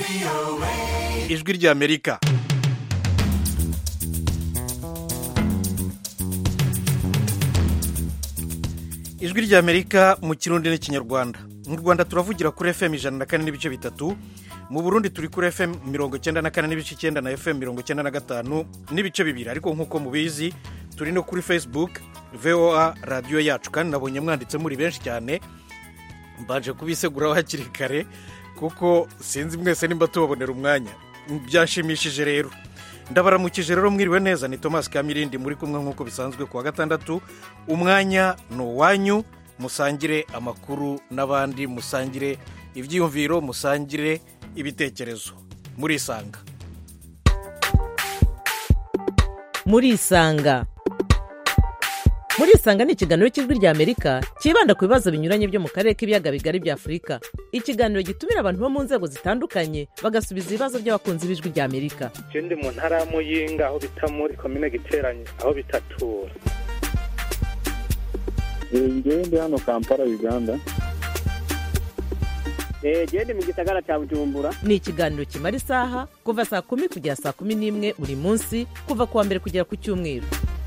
ijwi ry'amerika ijwi ry'amerika mu kirundi n'ikinyarwanda mu rwanda turavugira kuri fm ijana na kane n'ibice bitatu mu burundi turi kuri fm mirongo icyenda na kane n'ibice icyenda na fm mirongo icyenda na gatanu n'ibice bibiri ariko nk'uko mubizi turi no kuri facebook voa radiyo yacu kandi nabonye mwanditse muri benshi cyane mbanje kubiseguraho hakiri kare kuko sinzi mwese nimba tubabonera umwanya byashimishije rero ndabaramukije rero mwiriwe neza ni thomas kamirindi muri kumwe nk'uko bisanzwe ku wa gatandatu umwanya ni uwanyu musangire amakuru n'abandi musangire ibyiyumviro musangire ibitekerezo murisanga murisanga murisanga ni ikiganiro cy'ijwi ry'amerika cyibanda ku bibazo binyuranye byo mu karere k'ibiyaga bigari bya afurika ikiganiro gitumira abantu bo mu nzego zitandukanye bagasubiza ibibazo by'abakunzi b'ijwi ry'amerika je ndi mu ntara ya muyinga aho bita muri komine giteranye aho bitatura ngewe ndi hano kampala uganda genda mu gisagara cya bujumbura ni ikiganiro kimara isaha kuva saa kumi kugera saa kumi n'imwe buri munsi kuva ku wa mbere kugera ku cyumweru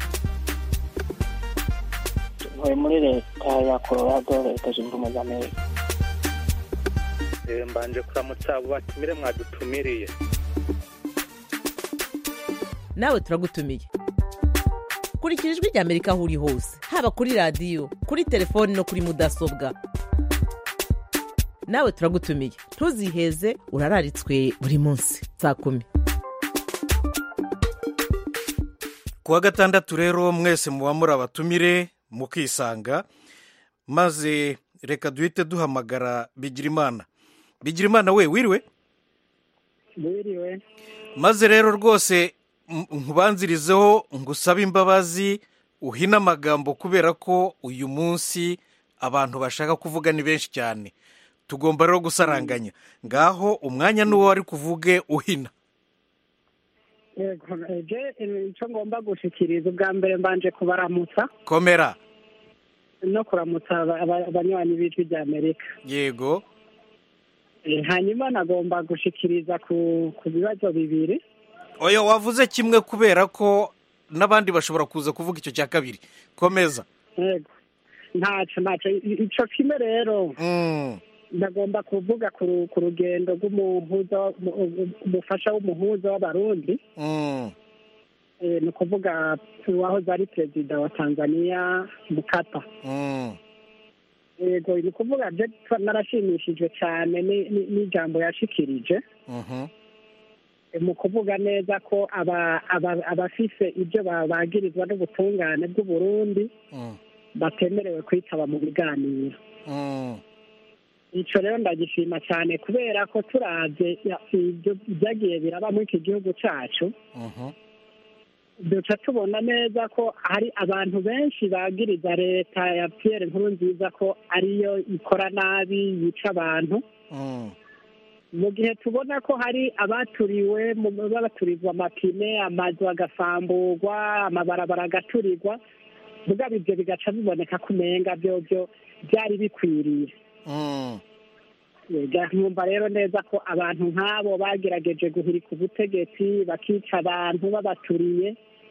ntuye muri leta ya colorado leta zunze ubumwe za amerika Eh, mbanje kuramutsa abo batumire mwadutumiriye nawe turagutumiye kurikira ijwi ry'amerika aho uri hose haba kuri radiyo kuri telefoni no kuri mudasobwa nawe turagutumiye ntuziheze urararitswe buri munsi saa kumi ku wa gatandatu rero mwese muba muri abatumire mukisanga maze reka duhite duhamagara bigirimana bigirimana we wiriwe biriwe maze rero rwose m- nkubanzirizeho ngusabe imbabazi uhine amagambo kubera ko uyu munsi abantu bashaka kuvuga ni benshi cyane tugomba rero gusaranganya ngaho umwanya n'uwo wari kuvuge uhina yego je icyo ngomba gushikiriza ubwa mbere mbanje kubaramutsa komera no kuramutsa aba- aba- abanywanyi b'ijwi rya amerika yego Eh, hanyuma nagomba gushikiriza ku ku bibazo bibiri oya wavuze kimwe kubera ko n'abandi bashobora kuza kuvuga icyo cya kabiri komeza yego ntacyo ntacyo I- ico kimwe rero Mm, ndagomba kuvuga ku ru- ku rugendo rw'umuhuza wa- mu- umufasha w'umuhuza w'abarundi mm, Eh, ni ukuvuga uwahoze ari perezida wa tanzania mukapa mm, yego ni ukuvuga je twa- narashimishijwe cyane ni- ni- n'ijambo yashikirije mhm, Eh, mu kuvuga neza ko aba- aba- abafise ibyo babagirizwa n'ubutungane bw'uburundi mm, batemerewe kwitaba mu biganiro mm, ico rero ndagishima cyane kubera ko turavye ya- ibyo byagiye biraba muri iki gihugu cacu mhm, duca tubona neza ko hari abantu benshi bagiriza leta ya Pierre Nkurunziza ko ariyo ikora nabi yica abantu mm, mu gihe tubona ko hari abaturiwe mu- babaturizwa amapine amazu agasamburwa amabarabara agaturirwa mugabo ibyo bigaca biboneka ko umenga byo byo byari bikwiriye mm. Ega, nkumva rero neza ko abantu nk'abo bagerageje guhirika ubutegetsi bakica abantu babaturiye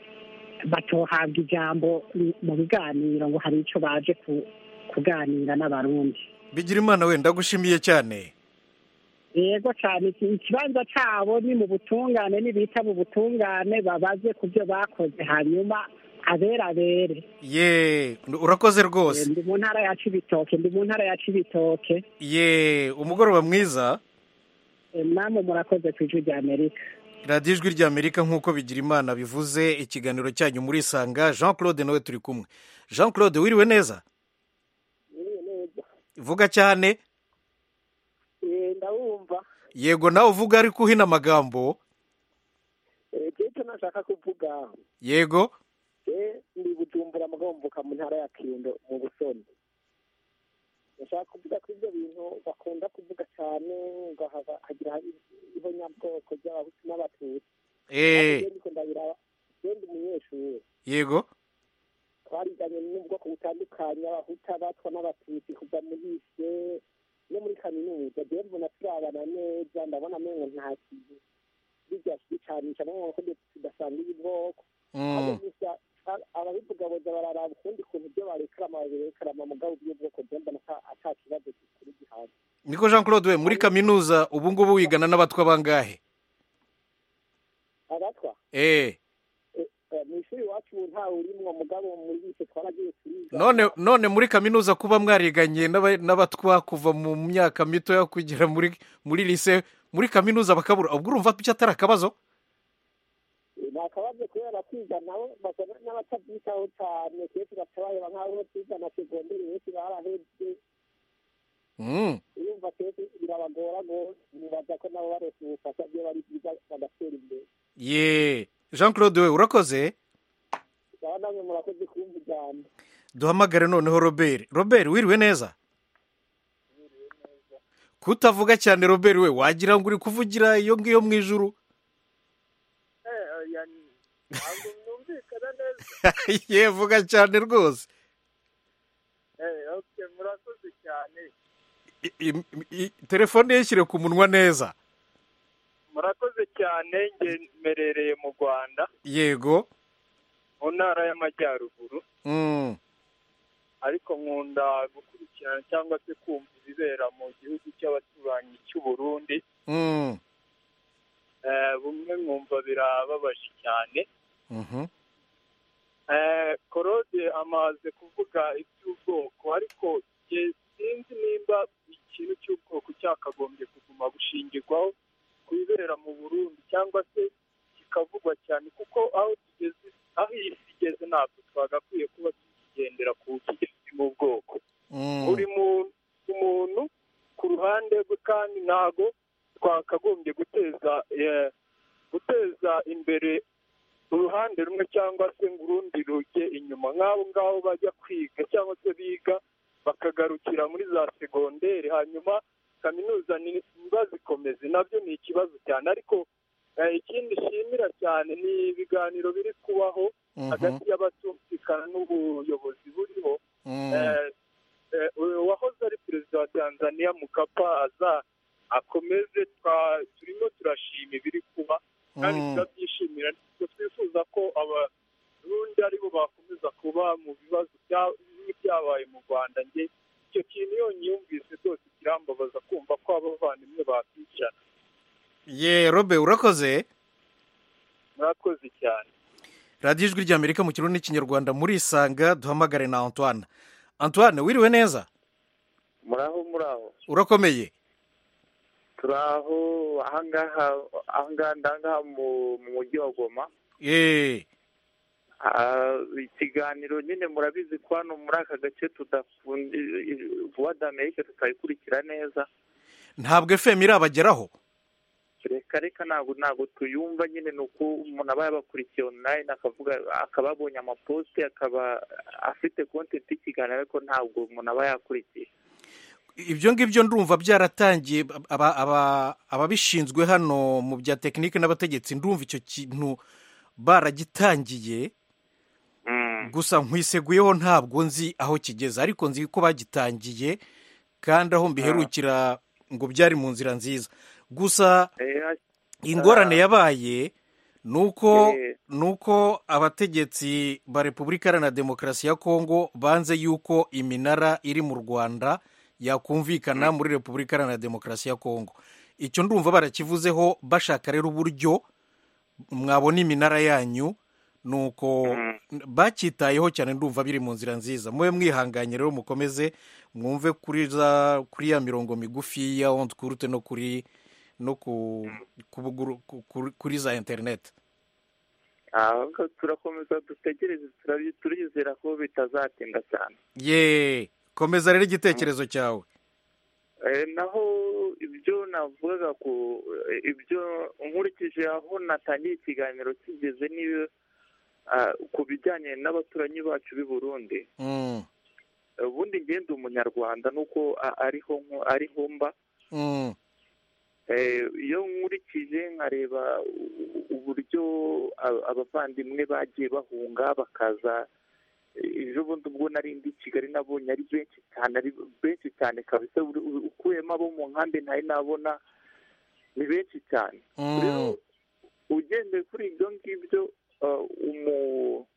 batohabwa ijambo mu biganiro ngo hari icyo baje ku- kuganira n'abarundi bigirimana we ndagushimiye cyane yego cyane iki- ikibanza cyabo ni mu butungane nibita mu butungane babaze ku byo bakoze hanyuma abera abere ye urakoze rwose ndi mu ntara ya cibitoke ndi mu ntara ya cibitoke ye umugoroba mwiza Eh, namwe murakoze ku ijwi rya amerika radiyo ijwi ry'amerika nk'uko bigirimana bivuze ikiganiro cyanyu murisanga jean claude nawe turi kumwe jean claude wiriwe neza vuga cyane ndabumva yego nawe uvuga ariko uhina amagambo icyo nashaka kuvuga yego je ndi bujumbura mugabo mvuka mu ntara ya kindo mu busoni ndashaka kuvuga ko ibyo bintu bakunda kuvuga cyane ngo haba- hagira ihonyabwoko ry'abahutu n'abatutsi eh je ndiko ndabiraba je ndi umunyeshuri yego twariganye n'ubwoko butandukanye abahutu abatwa n'abatutsi kuva muri ise no muri kaminuza jewe mbona turabana neza ndabona amengo nta kintu bijya bicanisha amengo ko tudasangiye ubwoko ahubwo Mm. gusa a- ababivuga boza bararaba ukundi kuntu ibyo barekarama babirekarama mugabo by'ubwoko jewe mbona ata- ata kibazo kikuri gihanze niko jean claude we muri kaminuza ubu ngubu wigana n'abatwa bangahe abatwa eh eh, eh, mu ishuri iwacu ubu ntawe urimwo mugabo muri bise twaragiye turiga none none muri kaminuza kuba mwariganye n'aba- n'abatwa kuva mu myaka mitoya kugera muri muri lise muri kaminuza bakabura ubwo urumva ko atari akabazo nta kabazo kubera kwiga nabo basa n'abatabyitaho cyane kenshi batabareba nk'aho twiga na segonderi benshi barahebye Mm. urumva kenshi birabagora rwose nibaza ko nabo barose ubufasha byo bari byiza bagatera imbere ye jean claude we urakoze baba namwe murakoze kumva ijambo duhamagare noneho robert robert wiriwe neza kutavuga cyane robert we wagira ngo uri kuvugira iyo ngiyo mu ijuru ntabwo mwumvikana neza ye vuga cyane rwose Eh, okay, murakoze cyane I- i- i- telefone ye shyire ku munwa neza murakoze cyane nge mmerereye mu rwanda yego mu ntara y'amajyaruguru Mm. ariko nkunda gukurikirana cyangwa se kumva ibibera mu gihugu cy'abaturanyi cy'u Burundi Mm. Eh, bumwe mwumva birababaje cyane Mhm. Eh, korode amaze kuvuga iby'ubwoko ariko jye sinzi nimba ikintu cy'ubwoko cyakagombye kuguma gushingirwaho ku bibera mu burundi cyangwa se kikavugwa cyane kuko aho tugeze aho iyi si igeze ntabwo twagakwiye kuba tukigendera ku kigezi mu bwoko Mm. buri muntu umuntu ku ruhande rwe kandi ntago twakagombye guteza eh, guteza imbere uruhande rumwe cyangwa se ngo urundi rujye inyuma nk'abo ngabo bajya kwiga cyangwa se biga bakagarukira muri za segonderi hanyuma kaminuza ntibazikomeze nabyo ni ikibazo cyane ariko eh, ikindi nshimira cyane ni ibiganiro biri kubaho Mhm. hagati y'abatumvikana n'ubuyobozi buriho Mm. Eh, eh, uwahoze ari perezida wa tanzania mukapa aza akomeze twa- turimo turashima ibiri kuba kandi Mm. turabyishimira Twe twifuza ko abarundi aribo bakomeza kuba mu bibazo bya- bimwe byabaye mu rwanda nge icyo kintu iyo nyiyumvise rwose kirambabaza kumva ko abavandimwe bakwicara ye robe urakoze murakoze cyane radiyo ijwi ry'amerika mu kirundi n'ikinyarwanda muri isanga duhamagare na antoine antoine wiriwe neza muraho muraho urakomeye turaho ahangaha ahangaha ndangaha mu mu mujyi wa goma ye Ah, ikiganiro nyine murabizi ko hano muri aka gace tudafundi vuba d'amerika tutayikurikira neza ntabwo fm irabageraho reka reka ntabwo ntabwo tuyumva nyine ni uko umuntu aba yabakurikiye online akavuga akaba abonye amaposite akaba afite kontenti y'ikiganiro ariko ntabwo umuntu aba yakurikiye ibyo ngibyo ndumva byaratangiye aba- aba- ababishinzwe hano mu bya tekinike n'abategetsi ndumva icyo kintu baragitangiye Mm. gusa nkwiseguyeho ntabwo nzi aho kigeze ariko nzi ko bagitangiye kandi aho mbiherukira ngo byari mu nzira nziza gusa Eh, ingorane yabaye ni uko Eh. ni uko abategetsi ba repubulika iharanira demokarasi ya kongo banze yuko iminara iri mu rwanda yakumvikana muri repubulika iharanira demokarasi ya kongo icyo ndumva barakivuzeho bashaka rero uburyo mwabona iminara yanyu ni uko bacyitayeho cyane ndumva biri mu nzira nziza mube mwihanganye rero mukomeze mwumve kuri za kuri ya mirongo migufi ya onde kurute no kuri no ku, ku, buguru- ku, ku, kuri za interineti ahubwo turakomeza dutegereze turabi- turizera ko bitazatinda cyane ye komeza rero igitekerezo cyawe Eh, naho ibyo navugaga ku eh, ibyo nkurikije aho natangiye ikiganiro kigeze n'iyo ah, ku bijyanye n'abaturanyi bacu b'i Burundi Mm, ubundi ngenda umunyarwanda nuko a- ariho nko- ariho mba mm, Eh, iyo nkurikije nkareba u- uburyo a- abavandimwe bagiye bahunga bakaza ejo bundi ubwo nari ndi i kigali nabonye ari benshi cyane ari benshi cyane kabisa uri- uri- ukuyemo abo mu nkambi ntari nabona ni benshi cyane Mm. rero ugendeye kuri ibyo ngibyo uh, umu-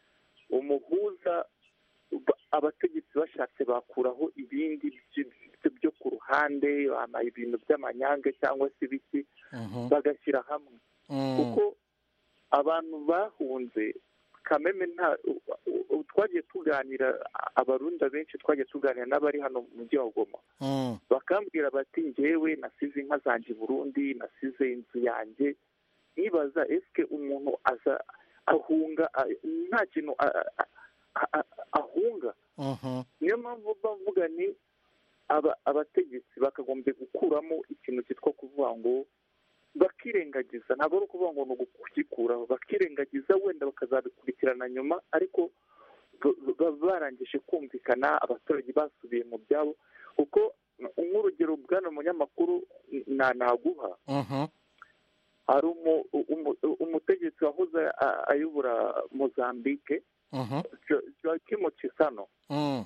umuhuza ba- abategetsi bashatse bakuraho ibindi by- by- byo ku ruhande ama- ibintu by'amanyange cyangwa se ibiki Mhm. bagashyira hamwe Mm. kuko abantu bahunze kameme nta u- u- twagiye tuganira abarundi benshi twagiye tuganira n'abari hano mu mujyi wa goma Mm. bakambwira bati njyewe nasize inka zanjye i burundi nasize inzu yanjye nibaza esike umuntu aza ahunga a- nta kintu a- a- a- a- ahunga Mhm. niyo mpamvu bavuga ni aba- abategetsi bakagombye gukuramo ikintu cyitwa kuvuga ngo bakirengagiza ntabwo ari ukuvuga ngo ni ukugikuraho bakirengagiza wenda bakazabikurikirana nyuma ariko ba- ba- barangije kumvikana abaturage basubiye mu byabo kuko nk'urugero bwana munyamakuru na naguha Mhm. hari umu- umu- umutegetsi wahoze a- ayobora mozambique Mhm. Jo- joaquim chisano Mm.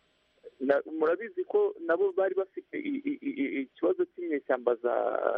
na- murabizi ko nabo bari bafite i- i- i- i- ikibazo cy'inyeshyamba za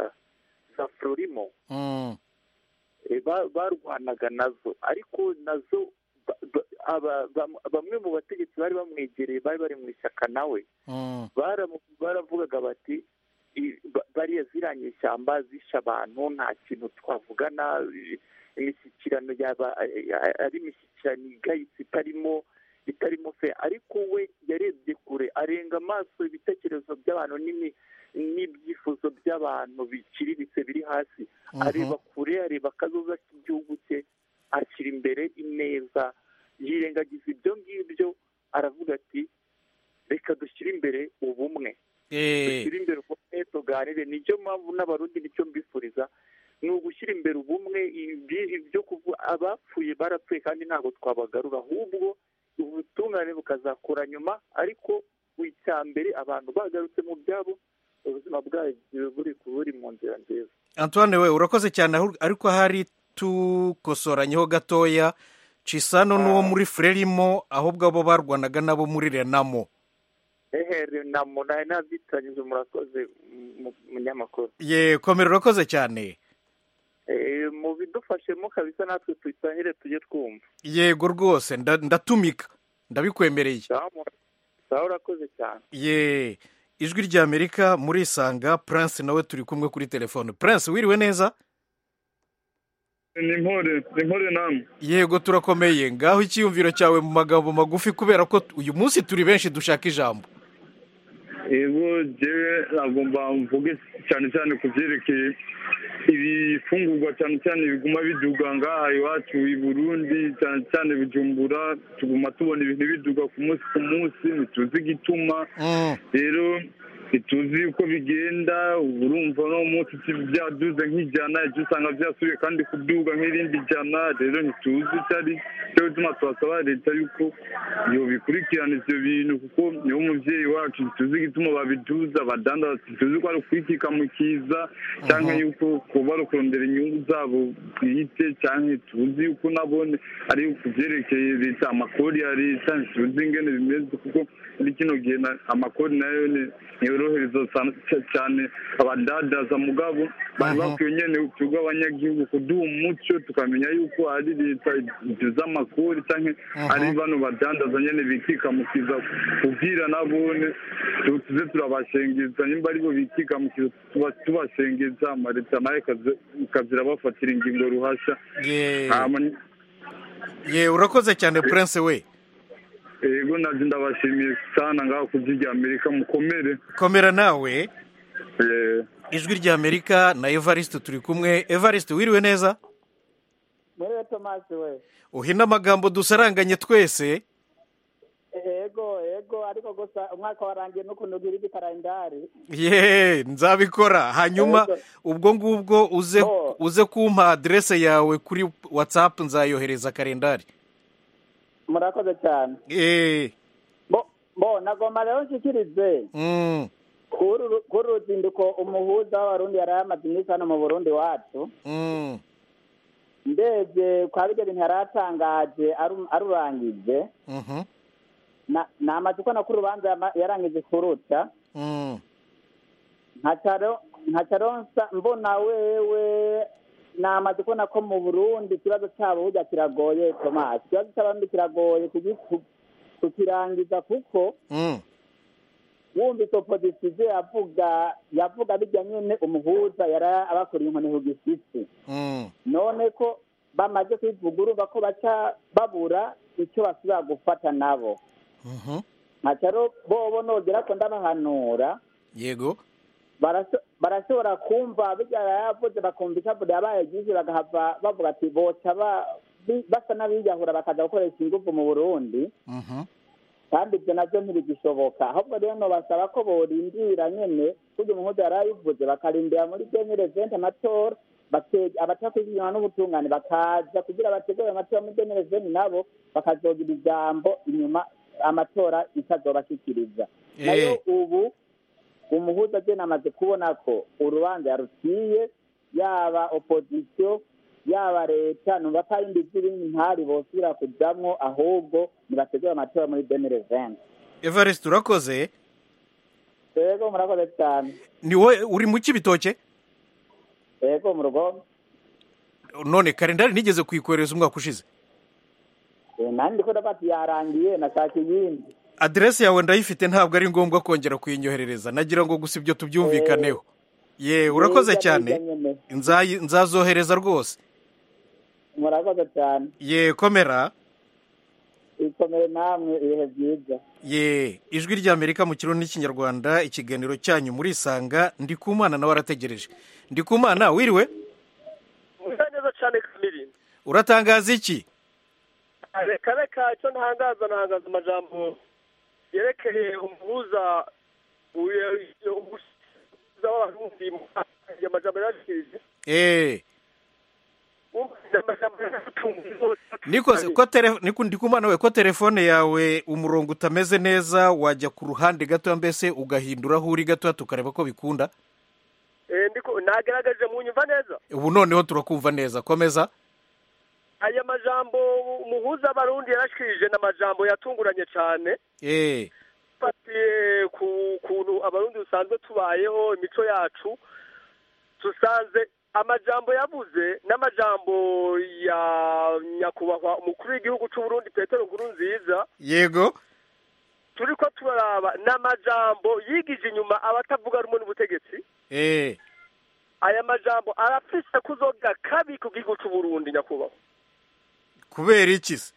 za florimo Mm. Eh, ba- barwanaga nazo ariko nazo ba- ba- aba- bam- bamwe mu bategetsi bari bamwegereye bari bari mu ishyaka nawe Mm. baramu- baravugaga bati i- ba- bariya ziriya nyeshyamba zishe abantu nta kintu twavugana i- imishyikirano yaba a- ari imishyikirano igayitse itarimo itarimo fe ariko we yarebye kure arenga amaso ibitekerezo by'abantu n'imi- n'ibyifuzo by'abantu biciriritse biri hasi Mhm. areba kure areba akazoza k'igihugu cye ashyira imbere ineza yirengagiza ibyo ngibyo aravuga ati reka dushyire imbere ubumwe Eh. dushyire imbere ubumwe tuganire nicyo mpamvu n'abarundi nicyo mbifuriza ni ugushyira imbere ubumwe ibi- ibyo kuvuga abapfuye barapfuye kandi ntabwo twabagarura ahubwo ubutungane bukazakura nyuma ariko icya mbere abantu bagarutse mu byabo ubuzima bwagiye buri buri mu nzira nziza antoine we urakoze cyane ahu- ariko hari tukosoranyeho gatoya cisano n'uwo muri frelimo ahubwo abo barwanaga nabo muri renamo ehere na munani nabyitanyije murakoze mu- munyamakuru ye komera urakoze cyane Eh, mu bidufashemo kabisa natwe tuyitangire tujye twumva yego rwose nda- ndatumika ndabikwemereye sawa mu- sawa urakoze cyane ye ijwi ry'amerika murisanga prince nawe turi kumwe kuri telefone prince wiriwe neza ni mpore ni mpore namwe yego turakomeye ngaho icyiyumviro cyawe mu magambo magufi kubera ko uyu munsi turi benshi dushaka ijambo yego jewe nagomba mvuge cyane cyane ku byerekeye ibifungurwa cyane cyane biguma biduga ngaha iwacu i burundi cyane cyane bujumbura tuguma tubona ibintu biduga ku munsi ku munsi ntituzi igituma Mm, rero ntituzi uko bigenda urumva no munsi byaduze nk'ijana ejo usanga byasubiye kandi kuduga nk'irindi jana rero ntituzi icyo ari cyo gituma twasaba leta yuko yobikurikirana ivyo bintu kuko niwo muvyeyi wacu ntituzi igituma babiduza badandaza ntituzi ko ari ukwikikamukiza canke yuko kuba ari ukurondera inyungu zabo bwite canke tuzi yuko nabone ari ku vyerekeye leta amakori ya leta ntituzi ingene bimeze kuko muri kino gihe na- amakori nayo ni- ntiyorohereza sa- ca- cyane abadadaza mugabo bari Mhm. bakwiye nyene twebwe abanyagihugu kuduha umuco tukamenya yuko ari leta iduza amakori canke Mhm. ari bano badandaza nyene bikikamukiza kubwira nabone tu- tuze turabashengeza nimba aribo bikikamukiza tuba- tubashengeza amaleta nayo ikaza- ikazira bafatira ingingo ruhasha ye hama ye urakoze cyane prince we yego nabyo ndabashimiye sana ngaho ku rya amerika mukomere komera nawe Eh, ijwi ry'amerika na evariste turi kumwe evariste wiriwe neza muri tomasi we uhina amagambo dusaranganye twese ego ego ariko gusa umwaka warangiye n'ukuntu ugira igikarandari ye nzabikora hanyuma Yego. ubwo ngubwo uze Oh. uze kumpa aderese yawe kuri watsapu nzayohereza kalendari murakoze cyane Eh, bo bo nagomba rero nshyikirize mm, kuri uru- kuri uru ruzinduko umuhuza w'abarundi yari yamaze iminsi hano mu burundi wacu mm, ndebye kwa bijya bintu yari atangaje aru- arurangije Mhm. na- namaze kubona ko urubanza yama- yarangije kuruca Mm. nkacaro nkacaronsa mbona wewe namaze kubona ko mu burundi ikibazo cyabo burya kiragoye tomasi ikibazo cy'abarundi kiragoye kugi- ku- kukirangiza kuko Mm. wumvise opozisiyo ibyo yavuga yavuga bijya nyine umuhuza yari abakuriye inkoni ku gisisi Mm. none ko bamaze kwivuga urumva ko baca babura icyo basubira gufata nabo Mhm. nkacaro bobo nogera ko ndabahanura yego barasho- barashobora kumva bijya yavuze bakumva icyavuze yabaye byinshi bagahava bavuga ati boca ba- bi- basa n'abiyahura bakaza gukoresha ingufu mu burundi Mhm. kandi ibyo nabyo ntibigishoboka ahubwo rero nobasaba ko borindira nyene kurya umuhuza yari ayivuze bakarindira muri demire venti amatora bake- abatakwishyurana n'ubutungane bakaza kugira bategure amatora muri demire venti nabo bakazogira ijambo inyuma amatora itazobashikiriza nayo ubu umuhuza agena amaze kubona ko urubanza yaruciye yaba opozisiyo yaba leta numva ko ari izindi ntari bosubira kujamwo ahubwo nibategure amatora muri demire venti evariste urakoze yego murakoze cyane ni wowe uri mu kibitoke yego mu rugo none kalendari nigeze kuyikohereza umwaka ushize Eh, nanjye ndiko ndafata yarangiye nashaka iyindi aderesi yawe ndayifite ntabwo ari ngombwa kongera kuyinyoherereza nagira ngo gusa ibyo tubyumvikaneho ye urakoze Neza, cyane neza nyene. Nzayi- nzazohereza rwose murakoze cyane ye komera ikomere namwe ibihe byiza ye ijwi ry'amerika mu kirundi n'ikinyarwanda ikiganiro cyanyu murisanga ndikumana nawe arategereje ndikumana wiriwe musa neza cyane kamiri uratangaza iki reka reka icyo ntangaza ntangaza amajambo yerekeye umuhuza umuhuza w'abarundi amajambo yarashikirije eee wumvise amajambo yaratunze rwose nikoze ko tele- niku- ndikumana we ko telefone yawe umurongo utameze neza wajya ku ruhande gatoya mbese ugahindura aho uri gatoya tukareba ko bikunda Eh, ndiko nagaragaje mu nyumva neza ubu noneho turakumva neza komeza aya majambo umuhuza w'abarundi yarashikirije ni amajambo yatunguranye cyane eee fatiye ku kuntu abarundi dusanzwe tubayeho imico yacu dusanze amajambo yavuze n'amajambo ya nyakubahwa umukuru w'igihugu cy'u Burundi petero nkuru nziza yego turi ko turaraba n'amajambo yigije inyuma abatavuga rumwe n'ubutegetsi eee aya majambo arafise kuzoga kabi ku gihugu cy'u Burundi nyakubahwa kubera iki se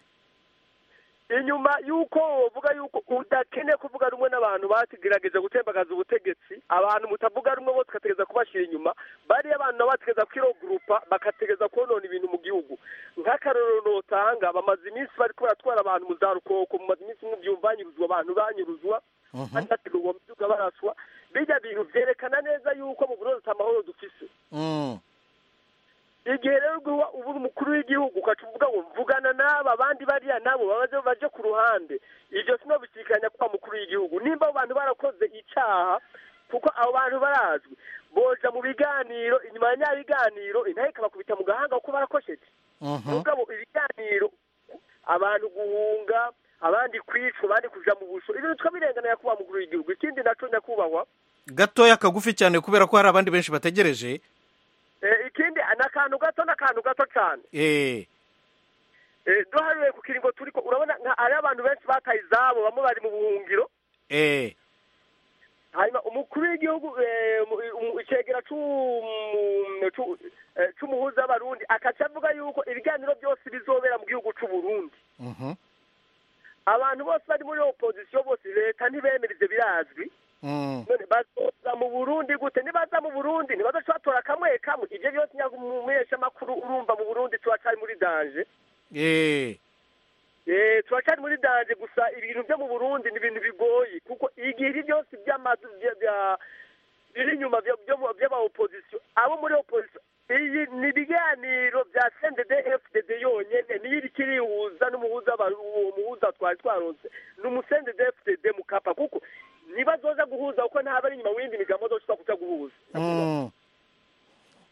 inyuma y'uko wovuga y'uko udakeneye kuvuga rumwe n'abantu batigerageje gutembagaza ubutegetsi abantu mutavuga rumwe bose ugategereza kubashyira inyuma bariya abantu nabo bategereza kwirogurupa bagategereza konona ibintu mu gihugu nk'akarorero notanga bamaze iminsi bari baratwara abantu mu za rukoko mumaze iminsi mubyumva banyuruzwa abantu banyuruzwa banategurwa mu byuga baraswa bijya bintu byerekana neza y'uko mu burundi amahoro dufise Mm. igihe rero guha ubu umukuru w'igihugu ukaca uvuga ngo mvugana n'aba abandi bariya nabo babaze baje ku ruhande ibyo sino bisikanya kwa mukuru w'igihugu nimba abo bantu barakoze icyaha kuko abo bantu barazwi boja mu biganiro inyuma ya nya biganiro intare ikabakubita mu gahanga kuko barakosheje Mhm. mugabo ibiganiro abantu guhunga abandi kwicwa abandi kuja mu busho ibintu tukabirengana nyakubahwa mukuru w'igihugu ikindi naco nyakubahwa gatoya kagufi cyane kubera ko hari abandi benshi bategereje eh, ikindi ni akantu gato n'akantu gato cyane eee Eh, duharuye ku kiringo turiko urabona nka ari abantu benshi bataye izabo bamwe bari mu buhungiro eee hanyuma umukuru w'igihugu eh, mu- mu- icegera c'u- c'u- eh, c'umuhuza w'abarundi akaca avuga yuko ibiganiro byose bizobera mu gihugu c'u Burundi Mhm. abantu bose bari muri opozisiyo bose leta ntibemera ivyo birazwi Mm. none bazoza mu burundi gute nibaza mu burundi ntibazoca batora kamwe kamwe ivyo byose nyamumuheshamakuru urumva mu burundi turacari muri danje eee Eh, turacari muri danje gusa ibintu byo mu Burundi ni ibintu bigoye kuko igihe ibi byose by'amazu bya- bya- biri inyuma bya- byo- by'aba opposition abo muri opposition iyi ni ibiganiro bya CNDD FDD yonyene niyo iri kirihuza n'umuhuza aba- uwo muhuza twari twaronse ni umusended FDD mukapa kuko ntibazoza guhuza kuko ntaba ari inyuma w'indi migambo zoshobora kuja guhuza Mm.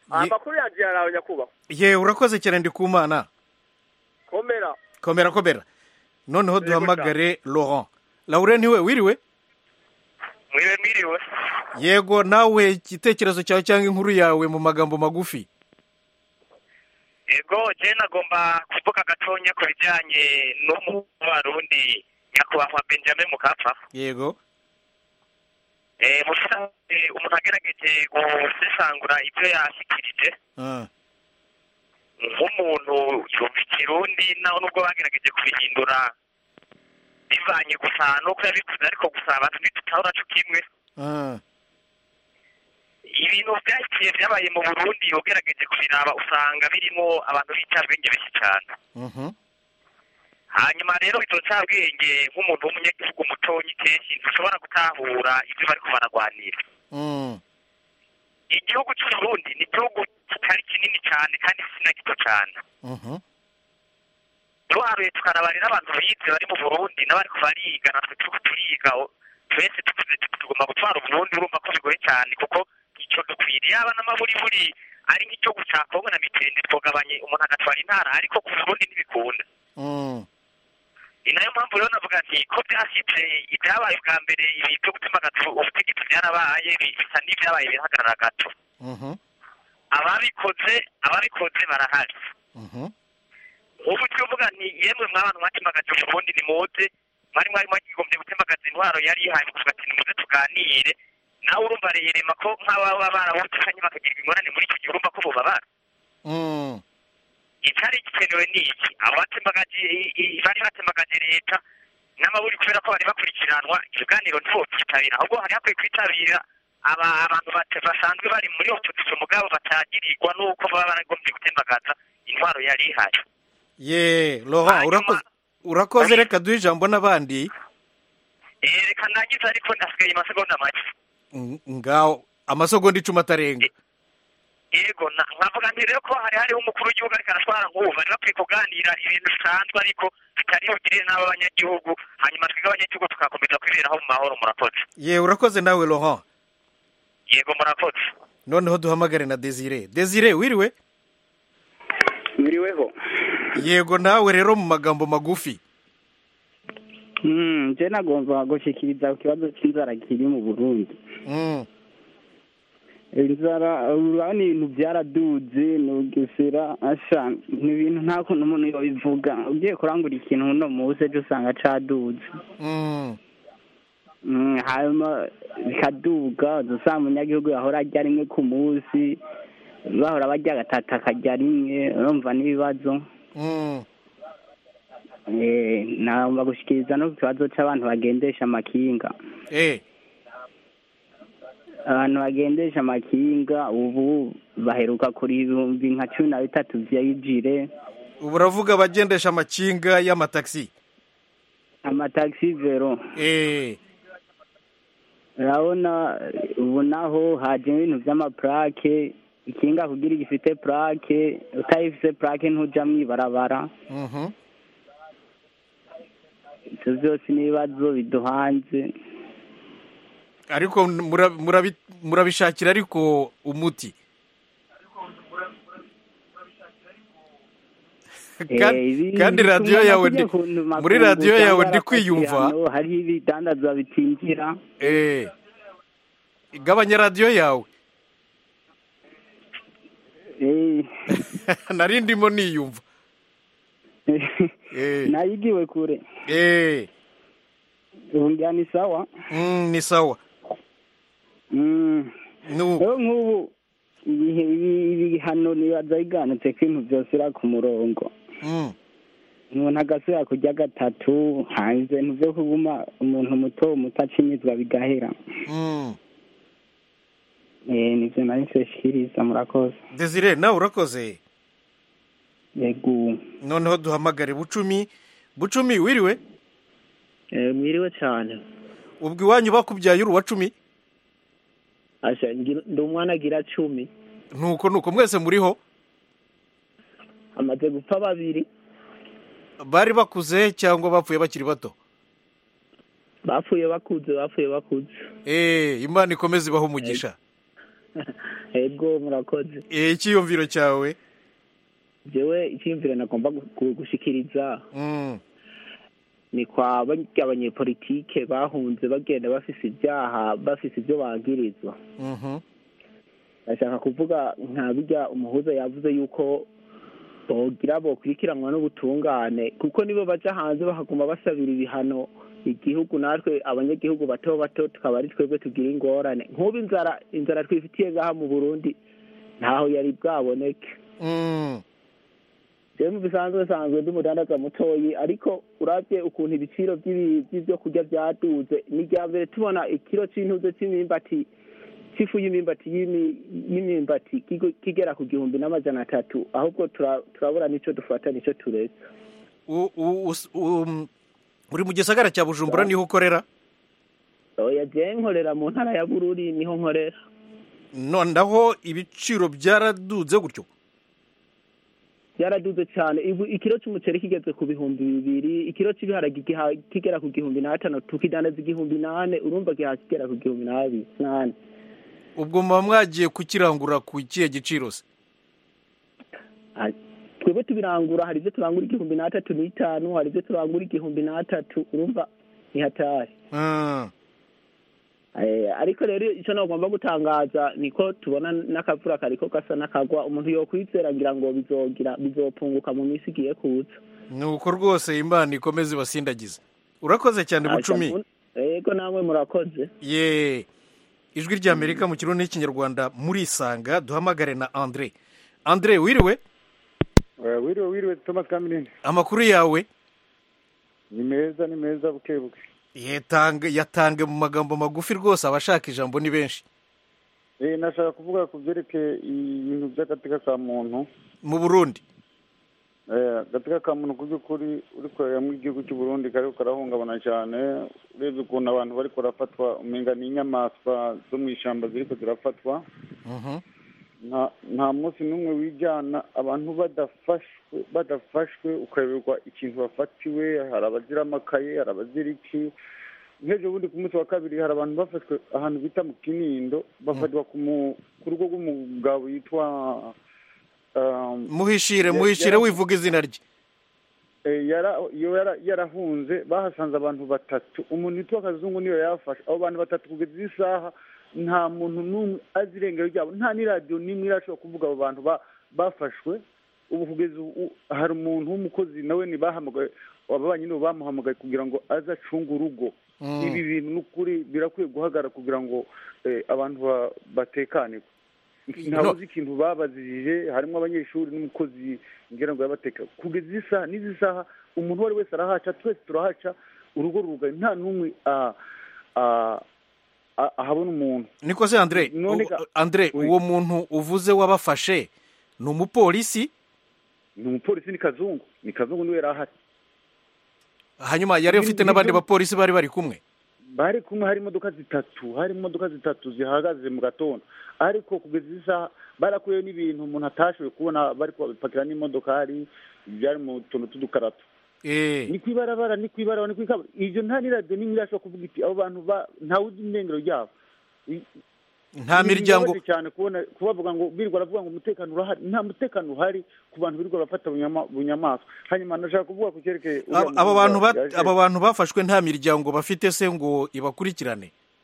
amakuru yanjye yarawe nyakubahwa ye urakoze cyane ndi ku mana komera komera komera noneho duhamagare laurent laurent niwe wiriwe mwiriwe mwiriwe yego nawe igitekerezo cyawe cyangwa inkuru yawe mu magambo magufi yego je nagomba kuvuga gatonya ku bijyanye n'umubarundi nyakubahwa benjamin mukapfa yego eh musanze umuntu agerageje gusesangura ibyo yashyikirije Ah, nk'umuntu yumva ikirundi naho nubwo bagerageje kubihindura bivanye gusa nuko yabikoze ariko gusa abantu ntitutahura co kimwe ah, ibintu byahikiye byabaye mu burundi ugerageje kubiraba usanga birimo abantu b'incabwenge benshi cyane mhm, hanyuma rero izo ncabwenge nk'umuntu w'umunyagihugu mutonyi kenshi ntushobora gutahura ibyo bariko baragwanira mm, igihugu cy'uburundi ni igihugu kitari kinini cyane kandi si na gito cyane mhm, duharuye tukaraba rero abantu bize bari mu burundi n'abariko bariga natwe turiko turiga o- twese tuvuze tuti tugomba gutwara uburundi urumva ko bigoye cyane kuko icyo dukwiriye yaba n'amaburiburi ari nk'icyo guca kongo na mitende twogabanye umuntu agatwara intara ariko ku burundi ntibikunda mm, ni nayo mpamvu rero navuga nti ko byashyitse ibyabaye bwa mbere ibi byo gutembagaza ubutegetsi byarabaye bi- bisa n'ibyabaye birahagarara gato mhm, ababikoze ababikoze barahari mhm, ubu tuvuga nti yemwe mwabantu mwatembagaje uburundi nimuze mwari mwari mwagigombye gutembagaza intwaro yari yihaye kuvuga ati nimuze tuganire nawe urumva reyerema ko nk'ababa barabutanye bakagira ingorane muri icyo gihe urumva ko bubabara mm, icyari gikenewe ni iki abo batembagaje i- i- bari batembagaje leta n'amaburi kubera ko bari bakurikiranwa ibiganiro ntibobyitabira ahubwo hari hakwiye kwitabira aba abantu bate- basanzwe bari muri opozisiyo mugabo batagirirwa n'uko baba baragombye gutembagaza intwaro yari ihari ye laurent urakoze urakoze reka duhe ijambo n'abandi Eh, reka ndangize ariko ndasigaye amasegonda make Mm, ngaho amasegonda icumi atarenga yego na- nkavuga nti rero ko hari hariho umukuru w'igihugu ariko aratwara nk'ubu bari bakwiye kuganira ibintu bisanzwe ariko bitari bugirire n'abo abanyagihugu hanyuma twebwe abanyagihugu tugakomeza kwiberaho mu mahoro murakoze ye urakoze nawe laurent yego murakoze noneho duhamagare na desire desire wiriwe mwiriweho yego nawe rero mu magambo magufi Mm, je nagomba gushikiriza ku kibazo c'inzara kiri mu burundi Mm, inzara urabona ibintu byaraduze nugesera asha ni ibintu nta kuntu umuntu yobivuga ugiye kurangura ikintu uno munsi ejo usanga caduze mm, Mm, hanyuma bikaduga usanga umunyagihugu yahora arya rimwe ku munsi bahora barya gatatu akarya rimwe urumva n'ibibazo mm, Eh, nagomba gushikiriza no ku kibazo c'abantu bagendesha amakinga eh, abantu bagendesha amakinga ubu baheruka kuri ibihumbi nka cumi na bitatu vy'ijire ubu uravuga abagendesha amakinga y'amatagisi amatagisi vero eh, urabona ubu naho haje ibintu vy'amaplake ikinga kugira gifite plake utayifise plake ntuja mw'ibarabara mhm, ivyo vyose n'ibibazo biduhanze ariko mura- murabi- murabishakira ariko umuti Kandi- Eh, ibi- kandi bituma radiyo yawe kujya ndi- ku muri makungu radiyo cyangwa yawe ndi harafatira kwiyumva hano, hariho ibidandazwa bitinjira eh, igabanya radiyo yawe Eh, nari ndimo niyumva Eh, nayigiwe kure eh, ubu ngira ni sawa mm, ni sawa Mm. Nu- rero nk'ubu ibihe ibi- ibihano nibaza biganutse ko ibintu byose ira ku murongo mm, umuntu agasubira kurya gatatu hanze ibintu byo kuguma umuntu muto muto acinyizwa bigahera mm. Eh, nivyo nari nshishikiriza murakoze desire nawe urakoze yego noneho duhamagare bucumi bucumi wiriwe mwiriwe cyane ubwo iwanyu bakubyaye uri uwa cumi asha ngira- ndi umwana agira cumi nuko nuko mwese muriho amaze gupfa babiri bari bakuze cyangwa bapfuye bakiri bato bapfuye bakuze bapfuye bakuze eh imana ikomeze ibaho umugisha ego murakoze Eh, icyiyumviro cyawe jewe icyiyumviro nagomba gu- gu- gushikiriza Mm, ni kwa barya abanyepolitike bahunze bagenda bafise ibyaha bafise ibyo bangirizwa mhm. ndashaka kuvuga nka bijya umuhuza yavuze yuko bogira bokurikiranwa n'ubutungane kuko nibo baja hanze bakaguma basabira ibihano igihugu natwe abanyagihugu bato bato tukaba ari twebwe tugira ingorane nk'ubu inzara inzara twifitiye ngaha mu burundi ntaho yari bwaboneke Mm, jewe mu bisanzwe nsanzwe ndi umudandaza mutoyi ariko uravye ukuntu ibiciro vy'ibi- vy'ivyo kurya vyaduze ni irya mbere tubona ikiro c'intuze c'imyimbati c'ifu y'imyimbati y'imi- y'imyimbati kigo- kigera ku gihumbi n'amajana atatu ahubwo tura- turabura nico dufata nico tureka u- u- us- um, uri mu gisagara cya bujumbura niho ukorera oya je nkorera mu ntara ya bururi niho nkorera noneho ibiciro byaraduze gutyo byaraduze cyane Ibu- ikiro c'umuceri kigeze ku bihumbi bibiri ikiro c'ibiharage giha- kigera ku gihumbi n'atanu tukidandaza igihumbi nane urumva giha kigera ku gihumbi n'abiri nane ubwo muba mwagiye kukirangura ku kihe giciro se Ah, twebwe tubirangura hari ibyo turangura igihumbi n'atatu n'itanu hari ibyo turangura igihumbi n'atatu urumva ni hatari Ah, Eh, ariko rero icyo nagomba gutangaza niko tubona n'akavura kariko gasa n'akagwa umuntu yokwizera ngira ngo bizogira bizopunguka mu minsi igiye kuza ni uko rwose imana ikomeze ibasindagize urakoze cyane bucumi yego namwe murakoze ye ijwi ry'amerika mu kirundi n'ikinyarwanda murisanga duhamagare na andre andre wiriwe wiriwe wiriwe thomas kamirindi amakuru yawe ni meza ni meza buke buke yatange yatange mu magambo magufi rwose abashaka ijambo ni benshi eh nashaka kuvuga ku byerekeye ibintu by'agateka ka muntu mu burundi eh agateka ka muntu ku by'ukuri uri kureba igihugu cy'u Burundi kariko karahungabana cyane urebye ukuntu abantu bariko barafatwa umenga ni inyamaswa zo mu ishyamba ziriko zirafatwa nta nta munsi n'umwe wijyana abantu badafashwe badafashwe ukayoberwa ikintu bafatiwe hari abazira amakaye hari abazira iki nk'ejo bundi ku munsi wa kabiri hari abantu bafashwe ahantu bita mu kinindo bafatirwa ku mu- ku rugo rw'umugabo yitwa um, muhishire ya- muhishire yara- wivuga izina rye Eh, yara iyo yara- yarahunze bahasanze abantu batatu umuntu witwa kazungu niyo yafashe abo bantu batatu kugeza iyi saha nta muntu n'umwe azi irengero ryabo nta n'iradiyo n'imwe irashobora kuvuga abo bantu ba- bafashwe ubu kugeza ubu hari umuntu w'umukozi nawe ntibahamagaye ababanyi nibo bamuhamagaye kugira ngo aze acunge urugo Mm. ibi bintu n'ukuri birakwiye guhagarara kugira ngo eh, abantu ba- batekanirwe ntawe uzi ikintu babazirije harimo abanyeshuri n'umukozi ngira ngo yabateka kugeza izi saha n'izi saha umuntu uwo ari wese arahaca twese turahaca urugo rurugaye nta n'umwe ah, ah, ah, ahabona umuntu niko se andre None u- ka- andre Oui. uwo muntu uvuze wabafashe ni umupolisi ni umupolisi ni kazungu ni kazungu niwe yari ahari hanyuma yari Ni- afite ni n'abandi byo- bapolisi bari bari kumwe bari kumwe hari imodoka zitatu hari imodoka zitatu zihagaze mu gatondo ariko kugeza izi saha barakuyeho n'ibintu umuntu atashoboye kubona bari kubapakira n'imodokari byari mu tuntu tw'udukarato Eh, ni ku ibarabara ni ku ibarabara ni ku ikaburimbo ibyo nta n'iradiyo n'imwe irashobora kuvuga iti abo bantu ba- ntawe uzi irengero ryabo I- nta ni miryango bibabaje cyane kubona kubavuga ngo birirwa baravuga ngo umutekano urahari nta mutekano uhari ku bantu birirwa barafata bunyama- bunyamaswa hanyuma ndashaka kuvuga ku cyerekeye uriya Aba- aba muntu bantu ba- yaje- aba bantu bafashwe nta miryango bafite se ngo ibakurikirane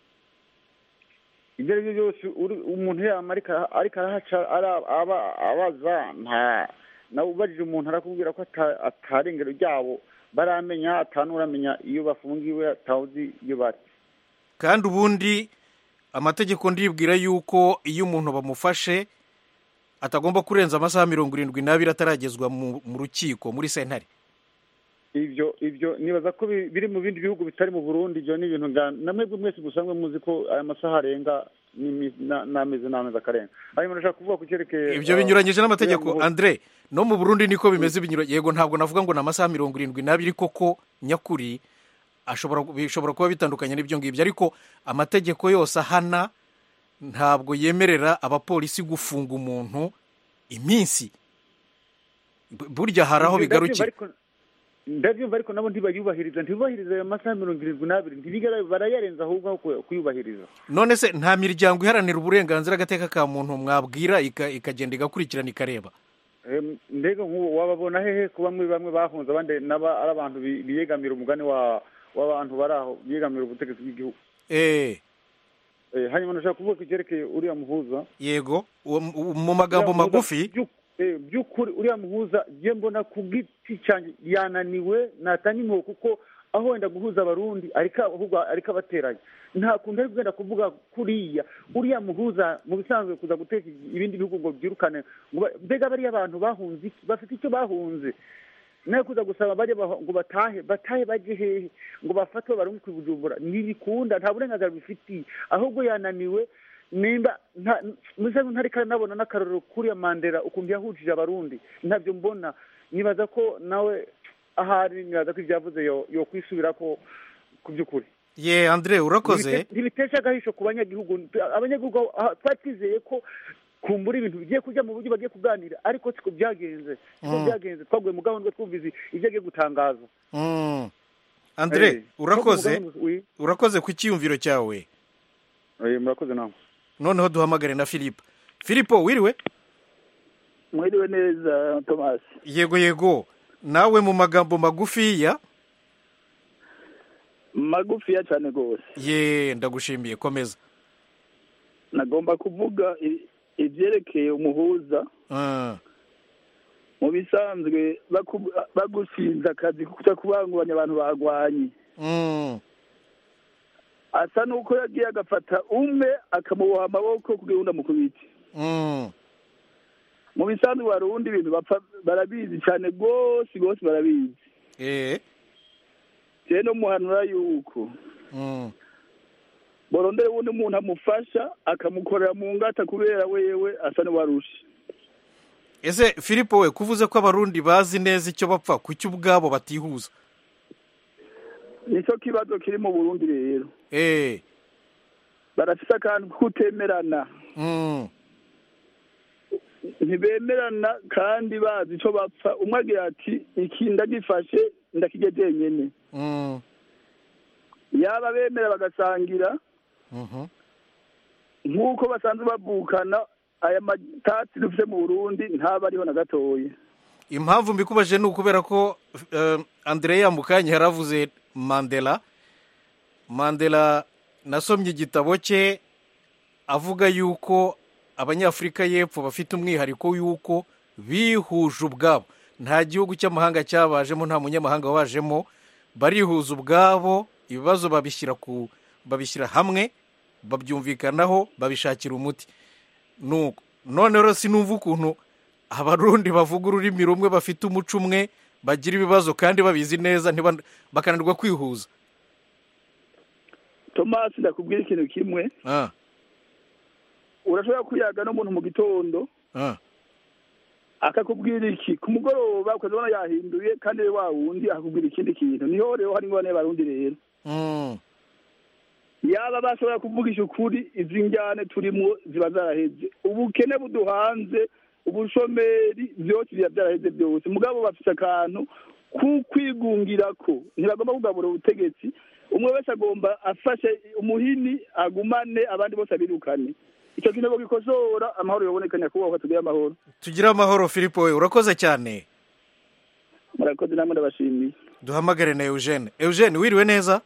ibyo ari byo byose uri- umuntu yama ariko ariko arahaca ara- aba- abaza nta nawe ubajije umuntu arakubwira ko ata- atarengero ryabo baramenya atanuramenya iyo bafungiwe atawuzi iyo bari kandi ubundi amategeko ndibwira yuko iyo umuntu bamufashe atagomba kurenza amasaha mirongo irindwi n'abiri ataragezwa mu mu rukiko muri sentare ibyo ibyo nibaza ko bi- biri mu bindi bihugu bitari mu burundi ibyo ni ibintu nga- na mwebwe mwese musanzwe muzi ko aya masaha arenga n'imi- na- n'amezi n'amezi akarenga hanyuma ndashaka kuvuga ku cyerekeye ibyo ah, binyuranyije n'amategeko uriya muhungu. andre no mu burundi niko bimeze binyuranye yego ntabwo navuga ngo ni amasaha mirongo irindwi n'abiri koko nyakuri ashobora bishobora kuba bitandukanye n'ibyo ngibyo ariko amategeko yose ahana ntabwo yemerera abapolisi gufunga umuntu iminsi Bu- burya hari aho Ibyo ndabyumva, bigarukira ariko- ndabyumva ariko nabo ntibayubahiriza ntibubahiriza ayo masaha mirongo irindwi n'abiri ntibigera barayarenza ahubwo aho ku- kuyubahiriza none se nta miryango iharanira uburenganzira agateka ka muntu mwabwira ika- ikagenda igakurikirana ikareba Em, mbega nk'ubu wababona hehe ko bamwe bamwe bahunze abandi naba ari abantu bi- biyegamira umugani wa w'abantu bari aho biyegamira ubutegetsi bw'igihugu eh Eh, hanyuma ndashaka kuvuga ku cyerekeye uriya muhuza yego uwo mu- mu magambo Uriya muhuza magufi byu- eh, by'ukuri uriya muhuza njye mbona ku giti cyanjye yananiwe natanga impuhwe kuko aho wenda guhuza abarundi ariko ahubwo ariko abateranya nta kuntu ari kugenda kuvuga kuriya uriya muhuza mu bisanzwe kuza guteka ibindi bihugu ngo byirukane ngo ba- mbega bariya abantu bahunze iki bafite icyo bahunze nawe kuza gusaba bajye baho- ngo batahe batahe bajye hehe ngo bafatwe barungu ku bujumbura ntibikunda nta burenganzira bifitiye ahubwo yananiwe nimba nta musa ntariko nabona n'akarorero kuriya mandela ukuntu yahujije abarundi ntabyo mbona nibaza ko nawe ahari nibaza ko ibyavuze yo yo kwisubira ko ku by'ukuri ye andre urakoze Ntibite- ntibitesha agahisho ku banyagihugu abanyagihugu aho- aha, twari twizeye ko kumbura ibintu bigiye kujya mu buryo bagiye kuganira ariko siko byagenze siko Mm. byagenze twaguye mu gahunda twumvise ibyo agiye gutangaza Mm. andre Eh, urakoze twaguye mu gahunda- oui. urakoze ku cyiyumviro cyawe Eh, murakoze nawe noneho duhamagare na filipo filipo wiriwe mwiriwe neza thomas yego yego nawe mu magambo magufiya magufiya cyane rwose ye ndagushimiye komeza nagomba kuvuga i- ibyerekeye umuhuza Ah, mu bisanzwe baku- bagushinze akazi kuja kubanguranya abantu bagwanye mm, asa n'uko yagiye agafata umwe akamuboha amaboko kugira undi amukubite mm, mu bisanzwe barundi ibintu bapfa barabizi cyane rwose rwose barabizi eh, rero no muhanura yuko mm. borondera ubundi umuntu amufasha akamukorera mu ngata kubera wewe asa n'uwarusha ese filipo we kuvuze ko abarundi bazi neza icyo bapfa kuki ubwabo batihuza nicyo kibazo kiri mu burundi rero eh, barafise akantu kutemerana mm, ntibemerana kandi bazi icyo bapfa umwe agira ati iki ndagifashe ndakirya jenyene mm, yaba bemera bagasangira mhm. nk'uko basanzwe bavukana aya matati dufite mu burundi ntaba ariho na gatoya impamvu mbikubaje ni ukubera ko eh, andrea mukanya yaravuze mandela mandela nasomye igitabo cye avuga yuko abanyafurika y'epfo bafite umwihariko y'uko bihuje ubwabo nta gihugu cy'amahanga cyabajemo nta munyamahanga wabajemo barihuza ubwabo ibibazo babishyira ku babishyira hamwe babyumvikanaho babishakira umuti nuko none rero sinumva ukuntu abarundi bavuga ururimi rumwe bafite umuco umwe bagira ibibazo kandi babizi neza ntiba- bakananirwa kwihuza tomasi ndakubwira ikintu kimwe Ah, urashobora kuyaga n'umuntu mu gitondo ah, akakubwira iki ku mugoroba ukazabona yahinduye kandi we wa wundi akakubwira ikindi kintu niho rero hari ingorane y'abarundi rero mm, yaba bashobora kuvugisha ukuri izi njyane turimo ziba zaraheze ubukene buduhanze ubushomeri byose biba byaraheze byose mugabo bafite akantu ku kwigungira ko ntibagomba kugabura ubutegetsi umwe wese agomba afashe umuhini agumane abandi bose abirukane icyo kintu bagikosora amahoro yaboneka nyakubahwa tugire amahoro tugire amahoro filipo we urakoze cyane murakoze namwe ndabashimiye duhamagare na eugene eugene wiriwe neza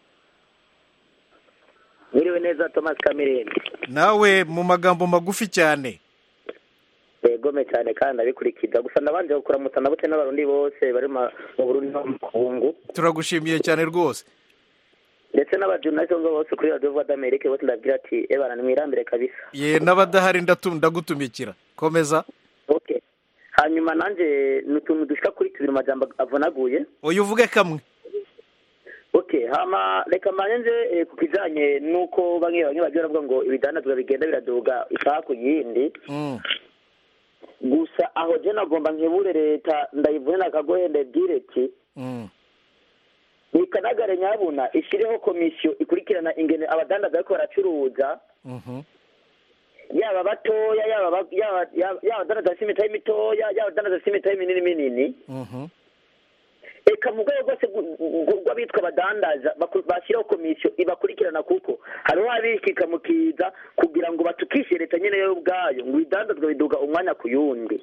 Mwiriwe neza Thomas Kamirindi. nawe mu magambo magufi cyane Yegome cyane kandi ndabikurikiza gusa ndabanje kuramutsa nabute n'abarundi bose bari ma- mu Burundi no mu Kongo turagushimiye cyane rwose ndetse n'abajurnaliste bo bose kuri Radio Voix d'Amerique bose ndabwira ati ebana nimwirambire kabisa. ye n'abadahari ndatu- ndagutumikira komeza Okay. Hanyuma nanje ni utuntu dushika kuri tubiri mu majambo avunaguye. uyu uvuge kamwe Okay, hama reka manye nje eh, ku kijanye nuko bamwe bamwe bagira bavuga ngo ibidandazwa bigenda biraduga isaha ku yindi. Mm, Gusa aho je nagomba nkebure leta ndayivune nakagohe ndabwire ati mm, nikanagare nyabuna ishyireho komisiyo ikurikirana ingene abadandaza bariko baracuruza mhm, yaba batoya yaba ba- yaba yaba- yaba abadandaza bafite imitahe mitoya yaba abadandaza bafite imitahe minini minini mhm, eka mu rwego rwose rw- rw- rw'abitwa abadandaza baku- bashyiraho komisiyo ibakurikirana kuko hariho abikika mu kiza kugira ngo batukishe leta nyine yo ubwayo ngo ibidandazwa biduga umwanya ku yundi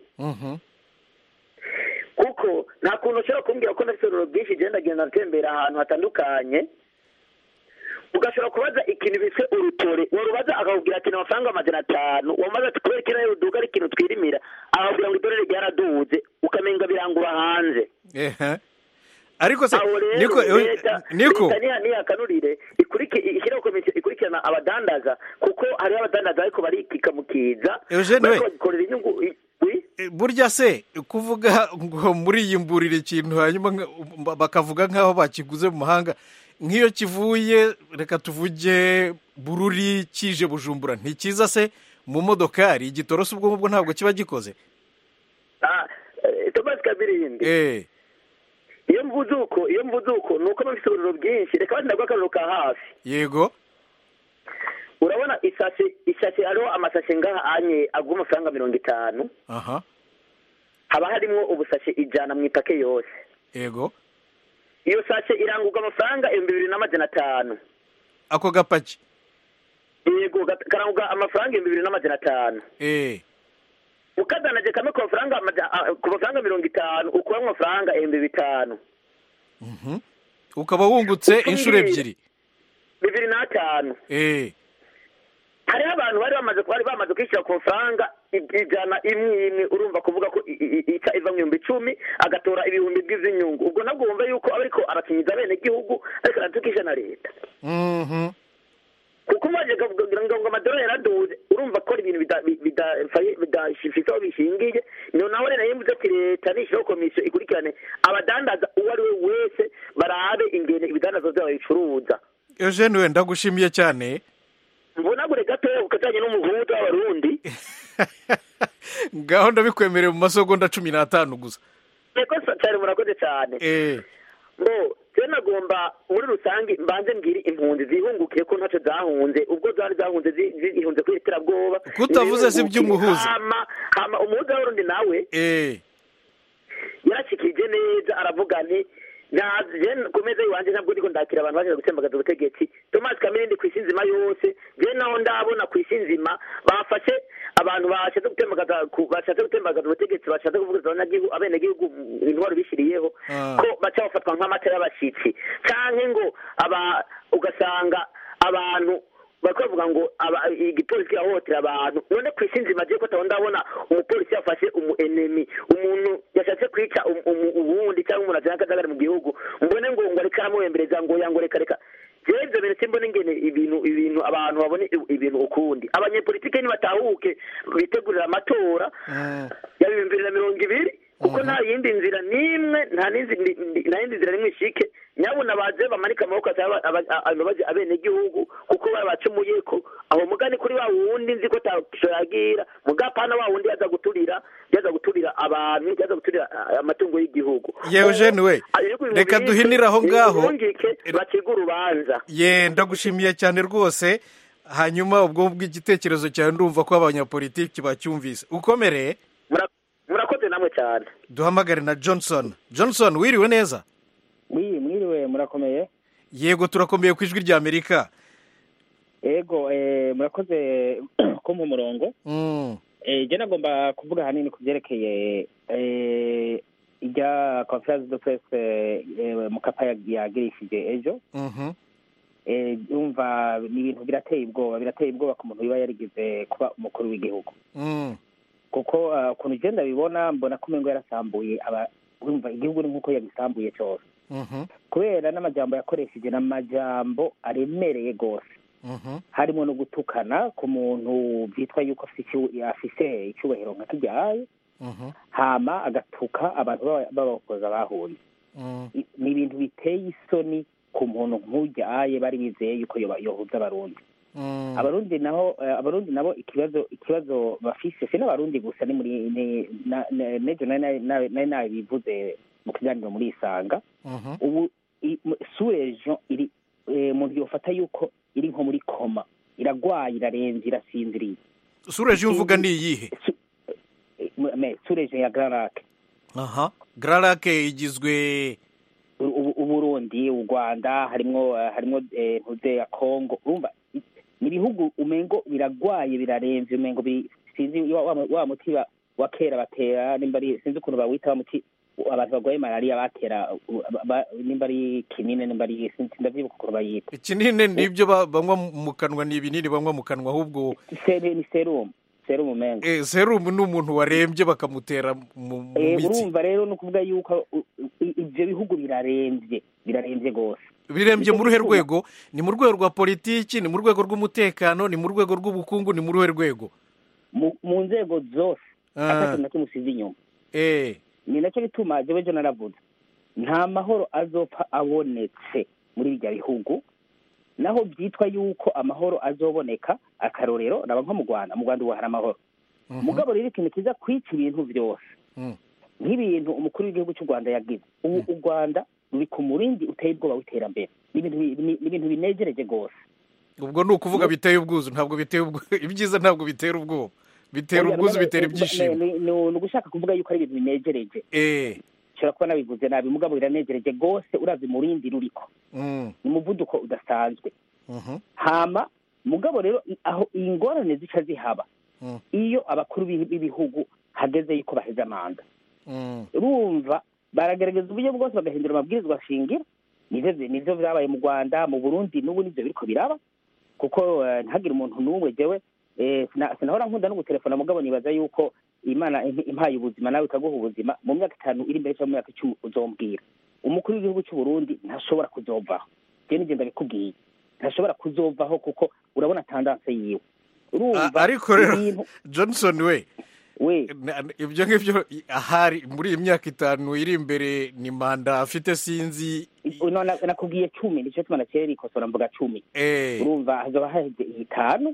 kuko nta kuntu ushobora kumbwira ko ndafite ururo bwinshi igenda agenda atembera ahantu hatandukanye ugashobora kubaza ikintu biswe urutore warubaza akakubwira ati ni amafaranga amajana atanu wamaze ati kubera kiriya uduga ari ikintu twirimira akakubwira ngo idorari ryaraduze ukamenga birangura hanze ehe ariko se aho rero niko leta niko leta niha nihakanurire ikuriki- ishyiraho komisiyo ikurikirana abadandaza kuko hariho abadandaza ariko barikika mu kiza Eugene we. bariko bagikorera inyungu i- burya se kuvuga ngo muriyimburira ikintu hanyuma nka- bakavuga nk'aho bakiguze mu mahanga nk'iyo kivuye reka tuvuge bururi kije bujumbura ntikiza se mu modokari igitorosi ubwo ngubwo ntabwo kiba gikoze Ah, eh, Thomas Kabirindi eh iyo mvuze uko iyo mvuze uko ni uko bafite uburiro bwinshi reka bati ndaguha akariro ka hafi yego urabona isashe isashe hariho amasashe ngaha anye agura amafaranga mirongo itanu aha haba harimo ubusashe ijana mu ipake yose yego iyo sashe irangurwa amafaranga ibihumbi bibiri n'amajana atanu ako gapaki yego gat- karangurwa amafaranga ibihumbi bibiri n'amajana atanu eh ukadanaje kamwe ku mafaranga amaja- ah, ku mafaranga mirongo itanu ukuramwo amafaranga ibihumbi bitanu mhm. ukaba wungutse inshuro ebyiri bibiri n'atanu eh hariho abantu bari bamaze bari bamaze kwishyura ku mafaranga i- ijana imwe imwe urumva kuvuga ko i- i- ica iva mu bihumbi icumi agatora ibihumbi by'inyungu ubwo nabwo wumva yuko aba ariko arakinyiza bene gihugu ariko aratukisha na leta mhm kuko umaze kugira ngo ngo amadorari yaraduze urumva ko ari ibintu bida- bi- bidafaye- bidafite aho bishingiye niyo naho rero yemvuze ati leta nishyiraho komisiyo ikurikirane abadandaza uwo ari we wese barabe ingene ibidandazwa byabo bicuruza Eugene we ndagushimiye cyane mbonagure gatoya ku kajyanye n'umuhuza w'abarundi ngaho ndabikwemereye mu masegonda cumi n'atanu gusa yego sa- cyane murakoze cyane eh ngo rero nagomba muri rusange mbanze mbwire impunzi zihungukiye ko ntacyo zahunze ubwo zari zahunze zi- zihunze kuri iterabwoba Kutavuze si iby'umuhuza. hama hama umuhuza w'abarundi nawe eh yarashikije neza aravuga nti ntaje ku meza iwanjye ntabwo ndiko ndakira abantu baje gutembagaza ubutegetsi Thomas Kamirindi ku isi nzima yose je naho ndabona ku isi nzima bafashe abantu bashatse gutembagaza ku- bashatse gutembagaza ubutegetsi bashatse kuvuguruza abanyagihugu abenegihugu intwaro bishiriyeho Ah. ko baca bafatwa nk'amata y'abashitsi canke ngo aba ugasanga abantu bariko bavuga ngo aba- igipolisi yahohotera abantu none ku isi nzima je ko taho ndabona umupolisi yafashe umu enemy umuntu yashatse kwica um- umu- uwundi cyangwa umuntu ajana akajagari mu gihugu mbone ngo ngo ariko aramuhembereza ngo yango reka reka jewe ivyo bintu simbona ingene ibintu ibintu abantu babone i- ibintu ukundi abanyepolitike nibatahuke bitegurira amatora ya bibiri bibiri na mirongo ibiri kuko nta yindi nzira n'imwe nta n'indi nta yindi nzira n'imwe ishike nyabuna baje bamanike amaboko asaba aba- aba- imbabazi abenegihugu kuko babacumuye ko aho mugani kuri wa wundi nzi ko tasho yagira mugapana wa wundi yaza guturira yaza guturira abantu yaza guturira ah, amatungo y'igihugu ye Eugene we reka duhinire aho ngaho bungike baciga urubanza ye ndagushimiye cyane rwose hanyuma ubwo bw'igitekerezo cyawe ndumva ko abanyapolitiki bacyumvise ukomereye Mura- murakoze namwe cyane duhamagare na johnson johnson wiriwe neza wi mwiriwe murakomeye yego turakomeye ku ijwi rya amerika ego eh, murakoze kumpa umurongo Mm, eh, je nagomba kuvuga hanini ku byerekeye eh, ijya conference de presse eh, mukapa yag- yagirishije ejo mhm, eh, yumva ni ibintu birateye ubwoba birateye ubwoba ku muntu wiba yarigize kuba umukuru w'igihugu mm, kuko ah, ukuntu ugenda bibona mbona ko umengo yarasambuye aba wumva igihugu ni nk'uko yagisambuye cyose mhm, kubera n'amajambo yakoresheje ni amajambo aremereye rwose mhm, harimo no gutukana ku muntu byitwa yuko afise icu- afise icyubahiro nka kijyaye mhm, hama agatuka abantu b'aba- b'abakoza bahuye mm, I- ni ibintu biteye isoni ku muntu nk'ujyaye bari bizeye yuko yoba- yohuza abarundi mm. abarundi naho eh, abarundi nabo ikibazo ikibazo bafise si n'abarundi gusa ni muri ni- na- na- nejo nari nari- nari nari nabivuze mu kiganiro muri isanga Mhm. ubu i- mu- surejo iri eh, umuntu yofata yuko iri nko muri koma iragwaye irarenze irasinziriye sureje iyo uvuga ni iyihe Eh, me surejo ya gararake aha gararake igizwe uburundi u rwanda harimwo eh, harimwo eh, ntuze ya kongo urumva i- ni ibihugu umengo biragwaye biraremvye umengo bi- sinzi wa, wa, wa muti wa- wa kera batera nimba ari sinzi ukuntu bawita wa muti abantu barwaye malariya batera u- ba- nimba ari kinini nimba ari sinzi ndavyibuka ukuntu bayita ikinini nibyo ba- banywa mu kanwa ni ibinini banywa mu kanwa ahubwo Seri- ni serumu serumu mengo eh, serumu ni umuntu warembye bakamutera mu mu Eh, mitsi urumva rero ni ukuvuga yuko u- u- ivyo bihugu biraremvye biraremvye gose birembye mu ruhe Nicyo gituma- rwego ni mu rwego rwa politiki ni mu rwego rw'umutekano ni mu rwego rw'ubukungu ni mu ruhe rwego mu mu nzego zose Ah. atatu na kimwe usize inyuma eh ni nacyo bituma jewe jo naravuze nta mahoro azopfa abonetse muri birya bihugu naho byitwa yuko amahoro azoboneka akarorero raba nko mu rwanda mu rwanda ubu hari amahoro mugabo rero ikintu kiza kwica ibintu byose Mm. nk'ibintu umukuru w'igihugu cy'u rwanda yagize ubu u rwanda ruri ku murindi uteye ubwoba w'iterambere ni ibintu bi- ni- ni ibintu binejereje rwose ubwo ni ukuvuga biteye ubwuzu ntabwo biteye ubwo ibyiza ntabwo bitera ubwoba bitera Oya, ubwuzu none- bitera ni- ibyishimo ni ni ugushaka kuvuga yuko ari ibintu binejereje eh nshobora kuba nabivuze nabi mugabo biranejereje rwose urazi umurindi ruriko mm. ni umuvuduko udasanzwe Mhm. hama mugabo rero i- aho ingorane zica zihaba Mm. iyo abakuru b'ibi- b'ibihugu hageze yuko baheza manda Mm. urumva baragerageza uburyo bwose bagahindura amabwirizwa shingiro nivyo nivyo vyabaye mu rwanda mu burundi n'ubu nivyo biriko biraba kuko eh, ntihagire umuntu n'umwe jewe eh, sina- sinahora nkunda no gutelefona mugabo nibaza yuko imana imp- impaye ubuzima nawe ikaguha ubuzima mu myaka itanu iri imbere cyangwa mu myaka icumi uzombwira umukuru w'igihugu cy'u burundi ntashobora kuzovaho jewe nigenda bikubwiye ntashobora kuzovaho kuko urabona tandanse yiwe urumva A- ariko rero ibintu- johnson we we na- ibyo ngibyo i- ahari muri iyi myaka itanu iri imbere ni manda afite sinzi no, na- nakubwiye cumi nicyo tuma nakera rikosora mvuga cumi eh urumva hazoba haheze itanu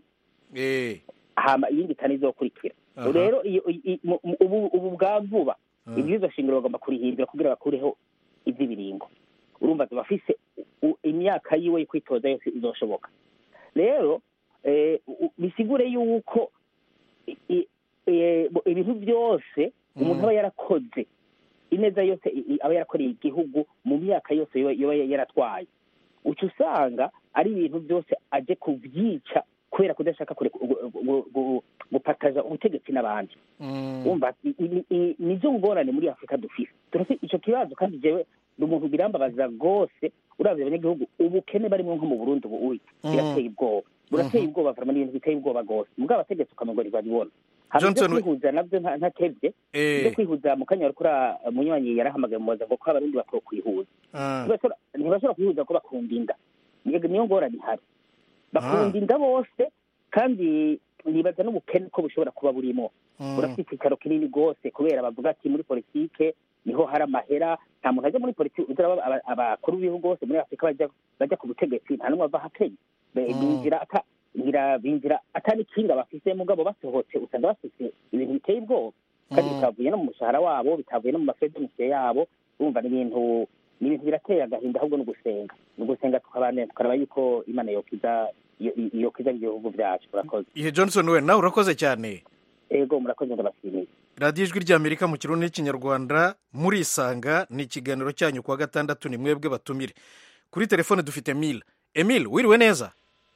eh hama iyindi itanu izokurikira Aha. rero iyo i- i- mu- mu- ubu ubu bwa vuba Ah. ibwirizwa shingiro bagomba kurihindura kugira bakureho ivy'ibiringo urumva azoba afise u- imyaka yiwe yo kwitoza yose izoshoboka rero eh, u- bisigure yuko i- i- eh, bo- ibintu byose umuntu Mm. aba yarakoze ineza yose i- i- aba yarakoreye igihugu mu myaka yose yoba yoba yaratwaye uca usanga ari ibintu byose aje kubyica kubera kudashaka kure- gu- gu- gu- gupataza ubutegetsi n'abandi Mm. umva i- i- i- nizo ngorane muri afurika dufise turafite ico kibazo kandi jewe ni umuntu birambabaza rwose uravye abanyagihugu ubukene barimwo nko mu burundi ubu uri Mm. birateye ubwoba burateye ubwoba vraiment ni ibintu biteye ubwoba rwose mugabo abategetsi ukamengo ntibabibona hama ivyo Johnson, we- kwihuza navyo nta- ntatevye Eh. ivyo kwihuza mu kanya warikura munywanyi yarahamagaye mubaza ngo ko abarundi bakwiye kwihuza Ah. ntibashobora ntibashobora kwihuza ko bakunda inda Niyo- niyo ngorane ihari bakunda inda bose kandi nibaza n'ubukene ko bushobora kuba burimo Mm. burafite icyicaro kinini rwose kubera bavuga ati muri politike niho hari amahera nta muntu ajya muri politike uzaraba aba- abakuru b'ibihugu bose muri afurika bajya bajya ku butegetsi nta n'umwe ava hakenya Be- Mm. binjira ata ngira binjira atari kinga bafise mugabo basohotse usanga bafise ibintu biteye ubwoba kandi Mm. bitavuye no mu mushahara wabo bitavuye no mu mafedemusiyo yabo urumva ni ibintu ni ibintu birateye agahinda ahubwo ni ugusenga ni ugusenga tukabana tukaraba yuko imana yokiza yo- yokiza ibihugu byacu murakoze ihe johnson we nawe urakoze cyane ego murakoze ndabashimiye radiyo ijwi ry'amerika mu kirundi n'ikinyarwanda murisanga ni ikiganiro cyanyu kuwa gatandatu ni mwebwe batumire kuri telefone dufite emile emile wiriwe neza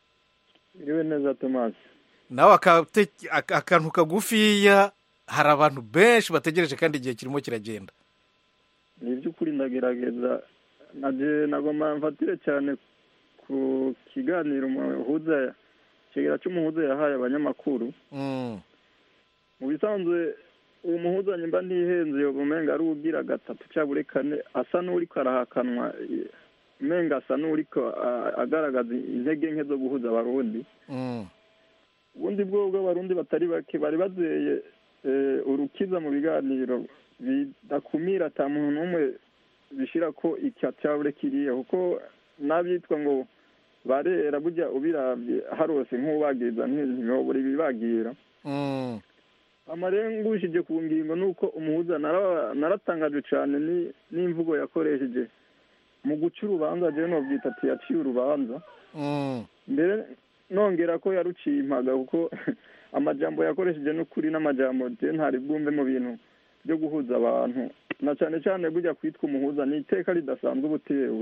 iriwe neza tomasi nawe akate- ak- akantu kagufiya hari abantu benshi bategereje kandi igihe kirimo kiragenda ni iby'ukuri ndagerageza naje nagomba mfatire cyane ku kiganiro umuhuza ikigera cy'umuhuza yahaye abanyamakuru Mm. mu bisanzwe uwo muhuza nyimba ntihenze yo umenga ari ugira gatatu cyangwa uri kane asa n'uriko arahakanwa eh, umenga asa n'uriko ah, agaragaza intege nke zo guhuza abarundi Mm. ubundi bwo bw'abarundi batari bake bari bazeye eh, urukiza mu biganiro bidakumira ata muntu n'umwe bishira ko icyacabure kiriya kuko n'abitwa ngo barera burya ubiravye harose nk'ubagiriza ntibobura ibibagira Mm. amarengushije ku ngingo ni uko umuhuza nara- naratangajwe cyane ni- n'imvugo yakoresheje mu guca urubanza jewe nobyita ati yaciye urubanza Mm. mbere nongera ko yaruciye impaga kuko amajambo yakoresheje n'ukuri n'amajambo je ntari bwumve mu bintu byo guhuza abantu na cyane cyane burya kwitwa umuhuza ni iteka ridasanzwe uba utewe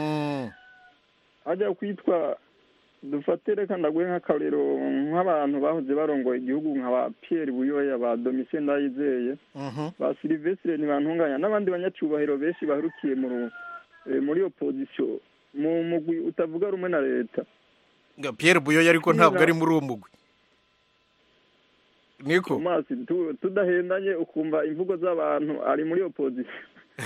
hajya kwitwa dufate reka ndaguhe nk'akarero nk'abantu bahoze barongoye igihugu nka ba Pierre buyoya ba domitien ndayizeye ba silivesire ntibantunganya n'abandi banyacyubahiro benshi baherukiye mu ru- eh, muri opozisiyo mu mugwi utavuga rumwe na leta Pierre buyoya ariko ntabwo ari muri uwo mugwi niko Tomasi, tu- tudahendanye ukumva imvugo z'abantu ari muri opozisiyo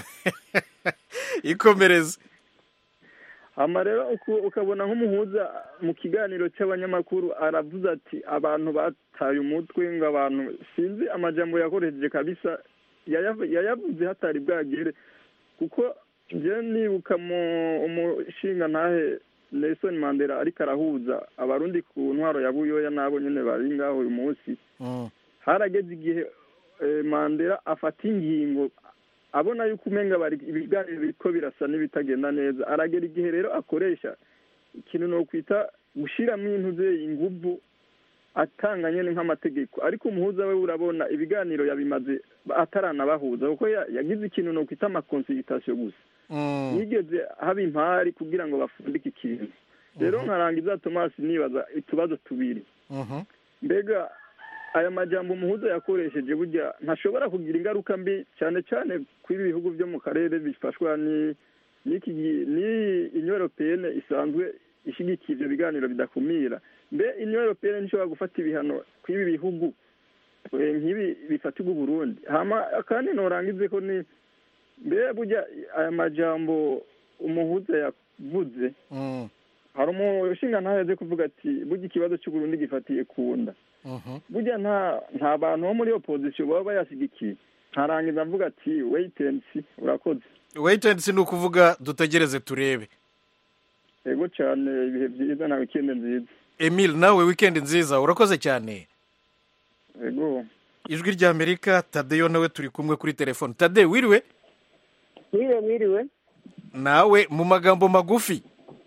ikomereze hama rero uku- ukabona nk'umuhuza mu kiganiro cy'abanyamakuru aravuze ati abantu bataye umutwe ngo abantu sinzi amajambo yakoresheje kabisa yayav- yayavuze hatari bwagere kuko njye nibuka mu umushinga ntahe Nelson Mandela ariko arahuza abarundi ku ntwaro ya buyoya n'abo nyene bari ngaho uyu munsi harageze igihe eh, mandela afata ingingo abona yuko umenga bari ibiganiro biriko birasa n'ibitagenda neza aragera igihe rero akoresha ikintu no kwita gushiramo intuze inguvu atanga nyene nk'amategeko ariko umuhuza we urabona ibiganiro yabimaze ataranabahuza kuko ya- yagize ikintu no kwita amakonsultation gusa yigeze haba impari kugira ngo bafundike ikintu rero nkarangiza tomasi nibaza utubazo tubiri mbega aya majambo umuhuza yakoresheje burya ntashobora kugira ingaruka mbi cyane cyane kuri ibihugu byo mu karere bifashwa ni n'iki gi- ni union européenne isanzwe ishyigikiye ibyo biganiro bidakumira mbe union européenne ntishobora gufata ibihano kw'ibi bihugu eh, nk'ibi bifatirwa uburundi hama kandi norangize ko ni mbe burya aya majambo umuhuza yavuze hari umushinga ntayaze kuvuga ati burya ikibazo cy'uburundi gifatiye ku nda burya nta nta bantu bo muri opozisiyo baba bayashyigikiye ntarangiza mvuga ati wait and see urakoze wait and see ni ukuvuga dutegereze turebe yego cyane ibihe byiza na wikendi nziza emile nawe wikendi nziza urakoze cyane yego ijwi ry'amerika tadeyo nawe turi kumwe kuri telefone tade wiriwe mwiriwe mwiriwe nawe mu magambo magufi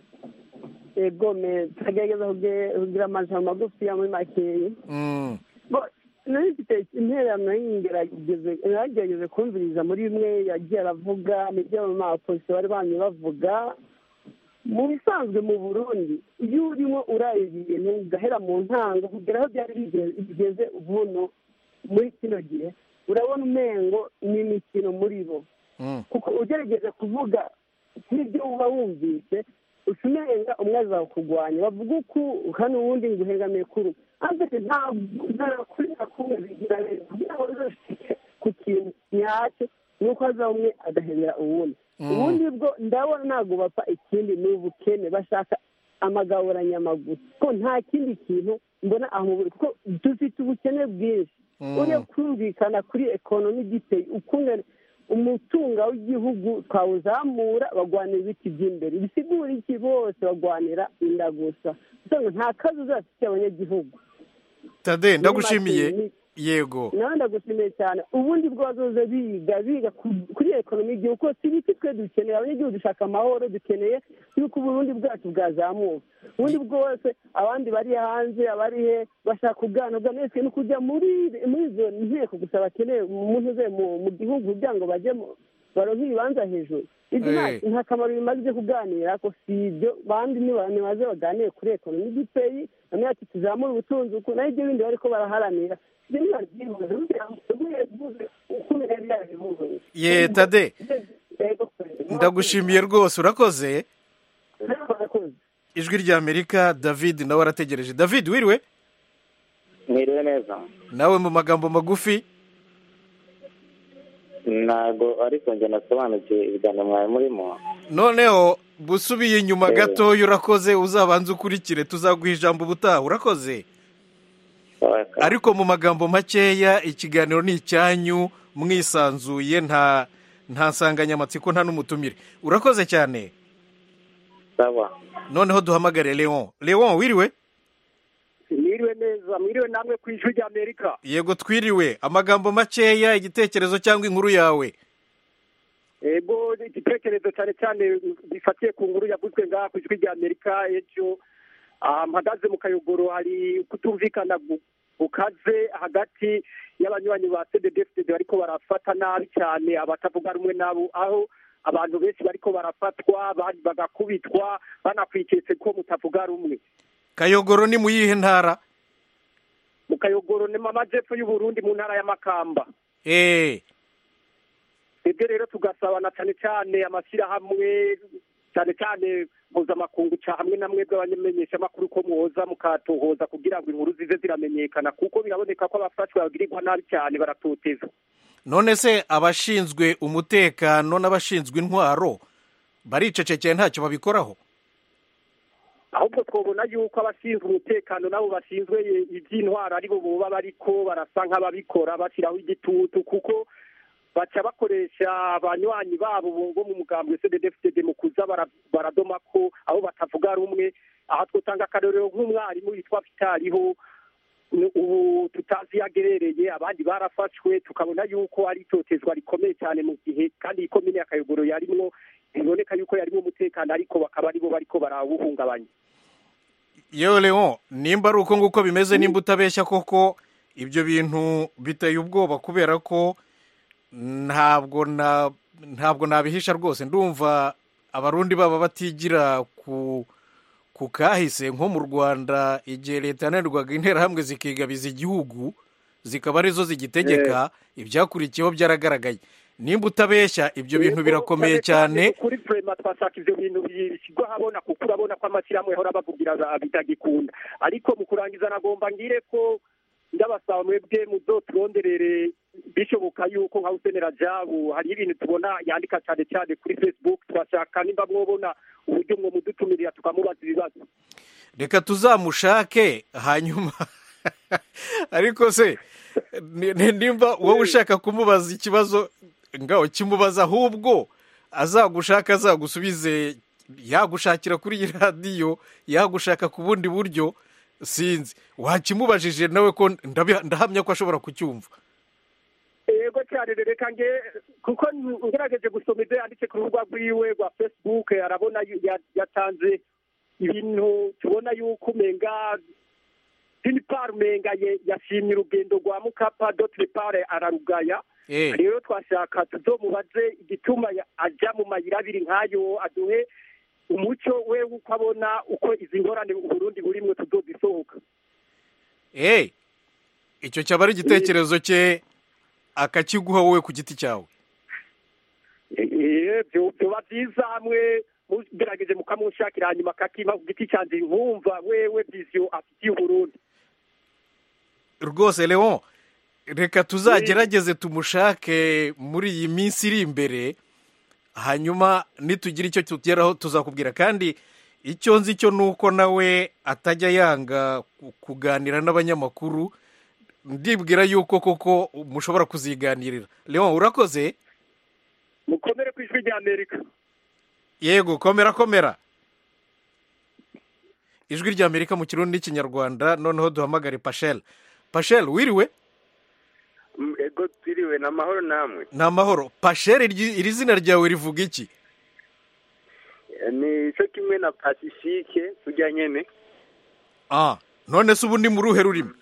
ego me tugerageza kuge- kugira amajambo magufi ya muri makeyi Mm. Bo, nari mfite intererano y'ingerageze naragerageze kumviriza muri bimwe yagiye aravuga n'ibyo mu mapolisi bari bamye bavuga mu bisanzwe mu burundi iyo urimo uraya ibintu ugahera mu ntango kugera aho byari bigeze- bigeze ubuno muri kino gihe urabona umengo ni imikino muri bo kuko ugerageje kuvuga nk'ibyo uba wumvise uca umenga umwe azawukurwanya bavuga uku hano uwundi ngo uhengamiye kuri ariko ntabwo nta kuri na kumwe bigira rero kugira ngo uzashike ku kintu nyacyo ni uko haza umwe agahebera uwundi Mm. ubundi bwo ndabona ntabwo bapfa ikindi ni ubukene bashaka amagaburanyama gusa ko nta kindi kintu mbona aho mu buri kuko dufite ubukene bwinshi Mm. uriya kumvikana kuri ekonomi giteye ukungana umutunga w'igihugu twawuzamura bagwanira ibiti by'imbere bisigura iki bose bagwanira inda gusa usanga nta kazi uzafitiye abanyagihugu tade ndagushimiye Muri make, yego nawe ndagushimiye cyane ubundi bwo bazoze biga biga ku- kuri ekonomi y'igihugu kuko si ibiti twe dukeneye abanyagihugu dushaka amahoro dukeneye yuko uburundi bwacu bwazamuka ubundi bwose abandi bari hanze abari he bashaka kuganirwa mwese no kujya muri muri izo nteko gusa bakeneye umuntu uze mu mu gihugu kugira ngo bajye mu- baronke ibibanza hejuru ibyo nta- Eh. nta kamaro bimaze byo kuganira ko si ibyo bandi niba- nibaze baganire kuri ekonomi y'igipeyi bamwe ati tuzamure ubutunzi uku naho ibyo bindi bariko baraharanira ibyo ntibabyibuze kugira ngo uguye bivuze uko yari yabivuze ye tade ndagushimiye rwose urakoze ijwi ry'amerika david nawe arategereje david wiriwe mwiriwe neza nawe mu magambo magufi ntabwo ariko njye nasobanukiwe ibiganiro mwari murimo noneho busubiye inyuma Eh. gatoya urakoze uzabanze ukurikire tuzaguha ijambo ubutaha urakoze ariko mu magambo makeya ikiganiro ni icyanyu mwisanzuye nta nta nsanganyamatsiko nta n'umutumire urakoze cyane sawa noneho duhamagare leon leon wiriwe mwiriwe neza mwiriwe namwe ku ijwi rya amerika yego twiriwe amagambo makeya igitekerezo cyangwa inkuru yawe ego igitekerezo cyane cyane bifatiye ku nkuru yavuzwe ngaha ku ijwi rya amerika ejo ah, mpagaze mu kayogoro hari kutumvikana gu- bukaze hagati y'abanywanyi ba cddfd bariko barafata nabi cyane abatavuga rumwe nabo aho abantu benshi bariko barafatwa abandi bagakubitwa banakwiketse ko mutavuga rumwe kayogoro ni mu yihe ntara mu kayogoro ni mu majepfo y'uburundi mu ntara ya makamba eee twebwe rero tugasabana cyane cyane amashyirahamwe cyane cyane mpuzamakungu ca hamwe na mwebwe abamenyeshamakuru ko muhoza mukatohoza kugira ngo inkuru zize ziramenyekana kuko biraboneka ko abafashwe bagirirwa nabi cyane baratoteza none se abashinzwe umutekano n'abashinzwe intwaro baricecekeye ntacyo babikoraho ahubwo twabona yuko abashinzwe umutekano nabo bashinzwe iby'intwaro aribo boba bariko barasa nk'ababikora bashyiraho igitutu kuko baca bakoresha abanywanyi babo bo mu mugambwe cddfd mu kuza baradoma ko aho batavuga rumwe aha twotanga akarorero nk'umwarimu yitwa vitariho ubu tutazi iyo agerereye abandi barafashwe tukabona yuko ari itotezwa rikomeye cyane mu gihe kandi iyi komine ya kayogoro yarimwo biboneka yuko yarimo umutekano ariko bakaba aribo bariko barawuhungabanya yewe leon nimba ari uko nguko bimeze nimba utabeshya koko ibyo bintu biteye ubwoba kubera ko ntabwo na ntabwo nabihisha rwose ndumva abarundi baba batigira ku ku kahise nko mu rwanda igihe leta yananirwaga interahamwe zikigabiza igihugu zikaba arizo zigitegeka ibyakurikiyeho byaragaragaye nimba utabeshya ibyo bintu birakomeye cyane kuri prema twashaka ibyo bintu bishyirwa habona kuko urabona ko amashyirahamwe ahora bavugira bitagikunda ariko mu kurangiza nagomba ngire ko ndabasaba mwebwe muzoturonderere bishoboka yuko nka usenera jabu hari ibintu tubona yandika cyane cyane kuri facebook twashaka nimba mwobona uburyo mwo mudutumirira tukamubaza ibibazo reka tuzamushake hanyuma ariko se nimba wowe ushaka kumubaza ikibazo ngaho kimubaza ahubwo azagushaka azagusubize yagushakira kuri iyi radiyo yagushaka ku bundi buryo sinzi wakimubajije nawe ko ndahamya ko ashobora kucyumva yego cyane reka nge kuko ngerageje gusoma ibyo yanditse ku rubuga rwiwe rwa facebook arabona yatanze ibintu tubona yuko umenga pinipari umenga yashimye urugendo rwa mukapa dotiripare ararugaya rero twashaka tuzomubaze igituma ajya mu mayira abiri nk'ayo aduhe umuco we uko abona uko izi ngorane uburundi burimwo tuzozisohoka eee icyo cyaba ari igitekerezo cye akakiguha wowe ku giti cyawe byoba byiza hamwe mugerageje mukamushakira hanyuma akakima ku giti cyanjye nkumva wewe viziyo afitiye uburundi rwose leon reka tuzagerageze tumushake muri iyi minsi iri imbere hanyuma nitugira icyo tugeraho tuzakubwira kandi icyo nzi cyo ni uko nawe atajya yanga kuganira n'abanyamakuru ndibwira yuko koko mushobora kuziganirira leon urakoze mukomere ku ijwi rya amerika yego komera komera ijwi rya amerika mu kirundi n'ikinyarwanda noneho duhamagare pashel pashel wiriwe ego twiriwe ni amahoro namwe ni amahoro pashel iri zina ryawe rivuga iki ni cyo kimwe na pasifike tujya nyine ah none se ubu ni mu ruhe rurimi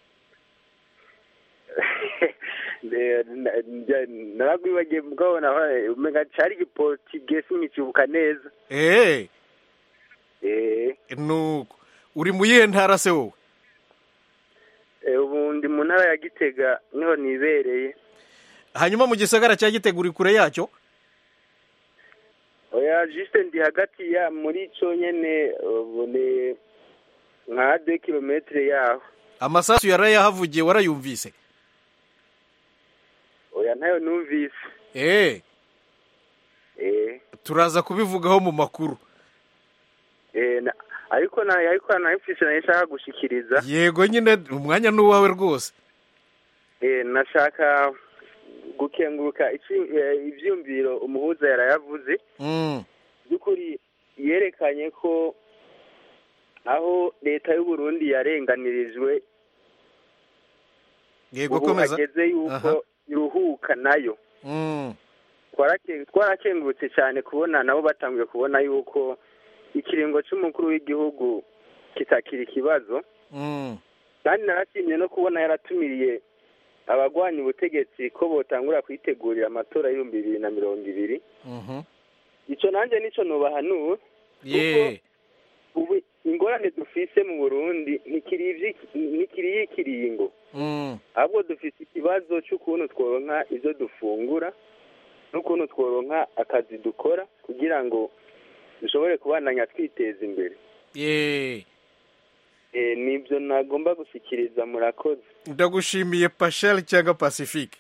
naragwibagiye mugabona umenya cyari igiportigesi nkikibuka neza eee nuko uri mu yihe ntara se wowe ubu ndi mu ntara ya gitega niho nibereye hanyuma mu gisagara cya gitega uri kure yacyo oya jisite ndi hagati ya muri cyo nyine ubu ni nka de kilometire yaho amasasu yarayahavugiye warayumvise oya ntayo numvise eee turaza kubivugaho mu makuru ariko ariko nayifise nayo nshaka gushikiriza yego nyine umwanya ni uwawe rwose nashaka gukenguruka ibyumviro umuhuza yarayavuze by'ukuri yerekanye ko aho leta y'u Burundi yarenganirijwe yego ubu komeza hageze yuko iruhuka nayo twarakengurutse cyane kubona nabo batangiye kubona yuko ikiringo cy'umukuru w'igihugu kitakira ikibazo kandi narashimye no kubona yaratumiriye abagwanya ubutegetsi ko botangura kwitegurira amatora y'ibihumbi bibiri na mirongo ibiri Mhm. ico nanje nico nobahanuwe ye ubu ingorane dufise mu burundi ntikiri ivyi- ntikiri y'ikiringo Mm. ahubwo dufise ikibazo c'ukuntu tworonka ivyo dufungura n'ukuntu tworonka akazi dukora kugira ngo dushobore kubandanya twiteza imbere ye Eh, nibyo nagomba gushyikiriza murakoze ndagushimiye pashali cyangwa pacifique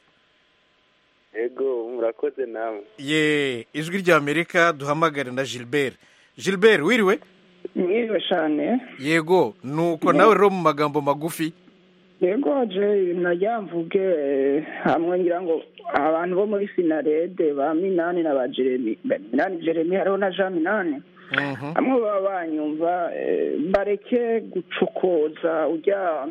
ego murakoze nawe ye ijwi ry'amerika duhamagare na gilbert gilbert wiriwe mwiriwe cyane yego nuko nawe rero mu magambo magufi yego je najya mvuge eh, hamwe ngira ngo abantu bo muri sinarede ba minani na ba jeremi ba minani jeremi hariho na jean minani hamwe baba banyumva eh, bareke gucokoza ujya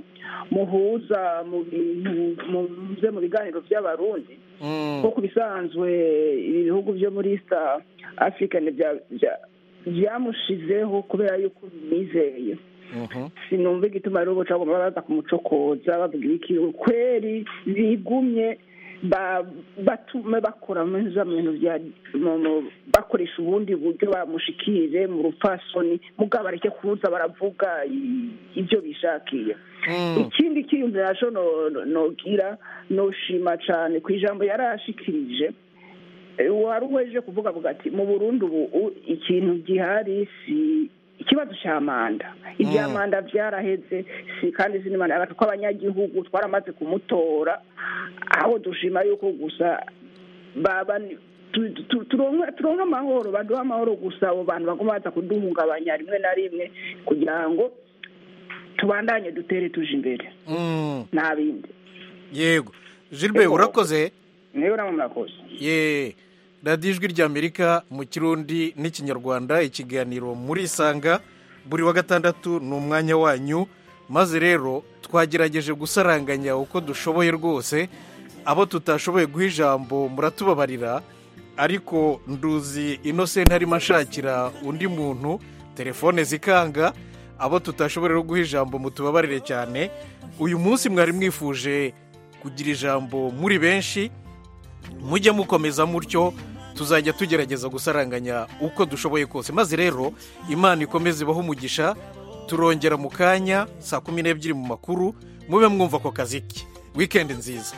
muhuza mu bintu muze mu biganiro by'abarundi kuko ku bisanzwe ibi bihugu byo muri east africa ni bya- bya- byamushizeho kubera yuko bimwizeye sinumva igituma rero boca bagomba baza kumucokoza bavuga iki kweri bigumye ba- batume bakora muri za bintu bya mu- mu- bakoresha ubundi buryo bamushikire mu rupfasoni mugabo bareke kuza baravuga i- ibyo bishakiye ikindi kiyumvira naco no- no- nogira noshima cane ku ijambo yari ashikirije Eh, wari uweje kuvuga avuga ati mu burundi ubu u- ikintu gihari si ikibazo cya manda ibya Mm. manda byaraheze si kandi si n'imanda hagati ko abanyagihugu twaramaze kumutora aho dushima yuko gusa baba ni- tu- tu- turonke turonke amahoro baduha amahoro gusa abo bantu baguma baza kuduhungabanya rimwe na rimwe kugira ngo tubandanye dutere tuje imbere Mm. nta bindi yego gilbert Yego. urakoze niyo namwe murakoze ye radiyo ijwi ry'amerika mu kirundi n'ikinyarwanda ikiganiro muri isanga buri wa gatandatu ni umwanya wanyu maze rero twagerageje gusaranganya uko dushoboye rwose abo tutashoboye guha ijambo muratubabarira ariko nduzi inosenti arimo ashakira undi muntu telefone zikanga abo tutashoboye guha ijambo mutubabarire cyane uyu munsi mwari mwifuje kugira ijambo muri benshi mujye mukomeza mutyo tuzajya tugerageza gusaranganya uko dushoboye kose maze rero imana ikomeze ibaho umugisha turongera mu kanya saa kumi n'ebyiri mu makuru mube mwumva ako kazi ke wikendi nziza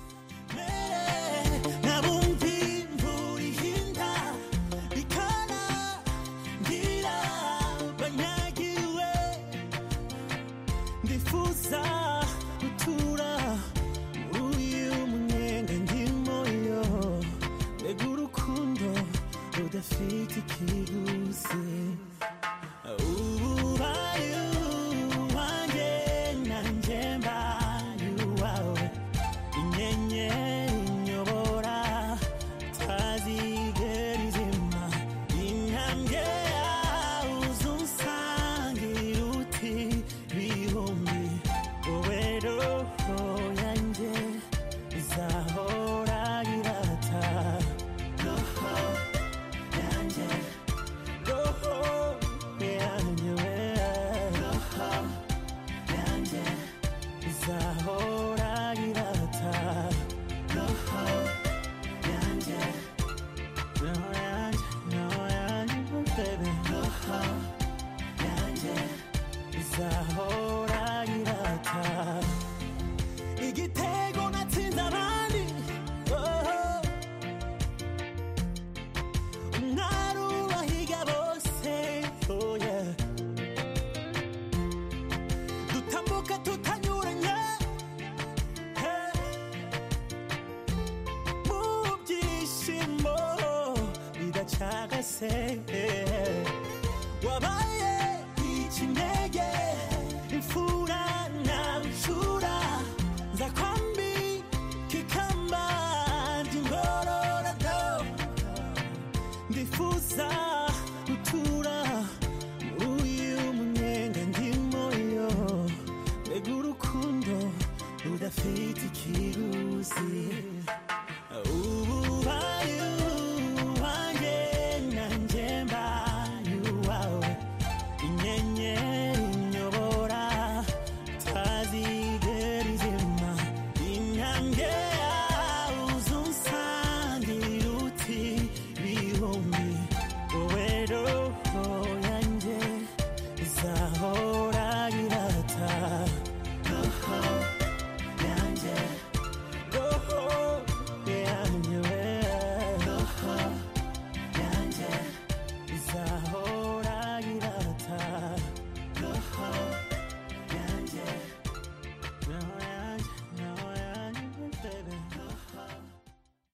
ndifuza gutura muri uyu munyenga ndimo yo mbega urukundo rudafite ikiguzi ubaye uwanjye nanjye mbaye uwawe inyenyeri inyobora tazigera izima intambwe yawe uzunsangira uti bihumbi wowe roho yanjye izahora irata roho yanjye roho yanjye we roho yanjye izahora irata roho yanjye roho yanjye roho yanjye baby roho yanjye izahora irata igitego natsinze abandi oh. umwari ubahiga bose oh yeah. dutambuka tutanyuranye hey. mu byishimo bidacagase hey. wabaye ikinege imfura na nshura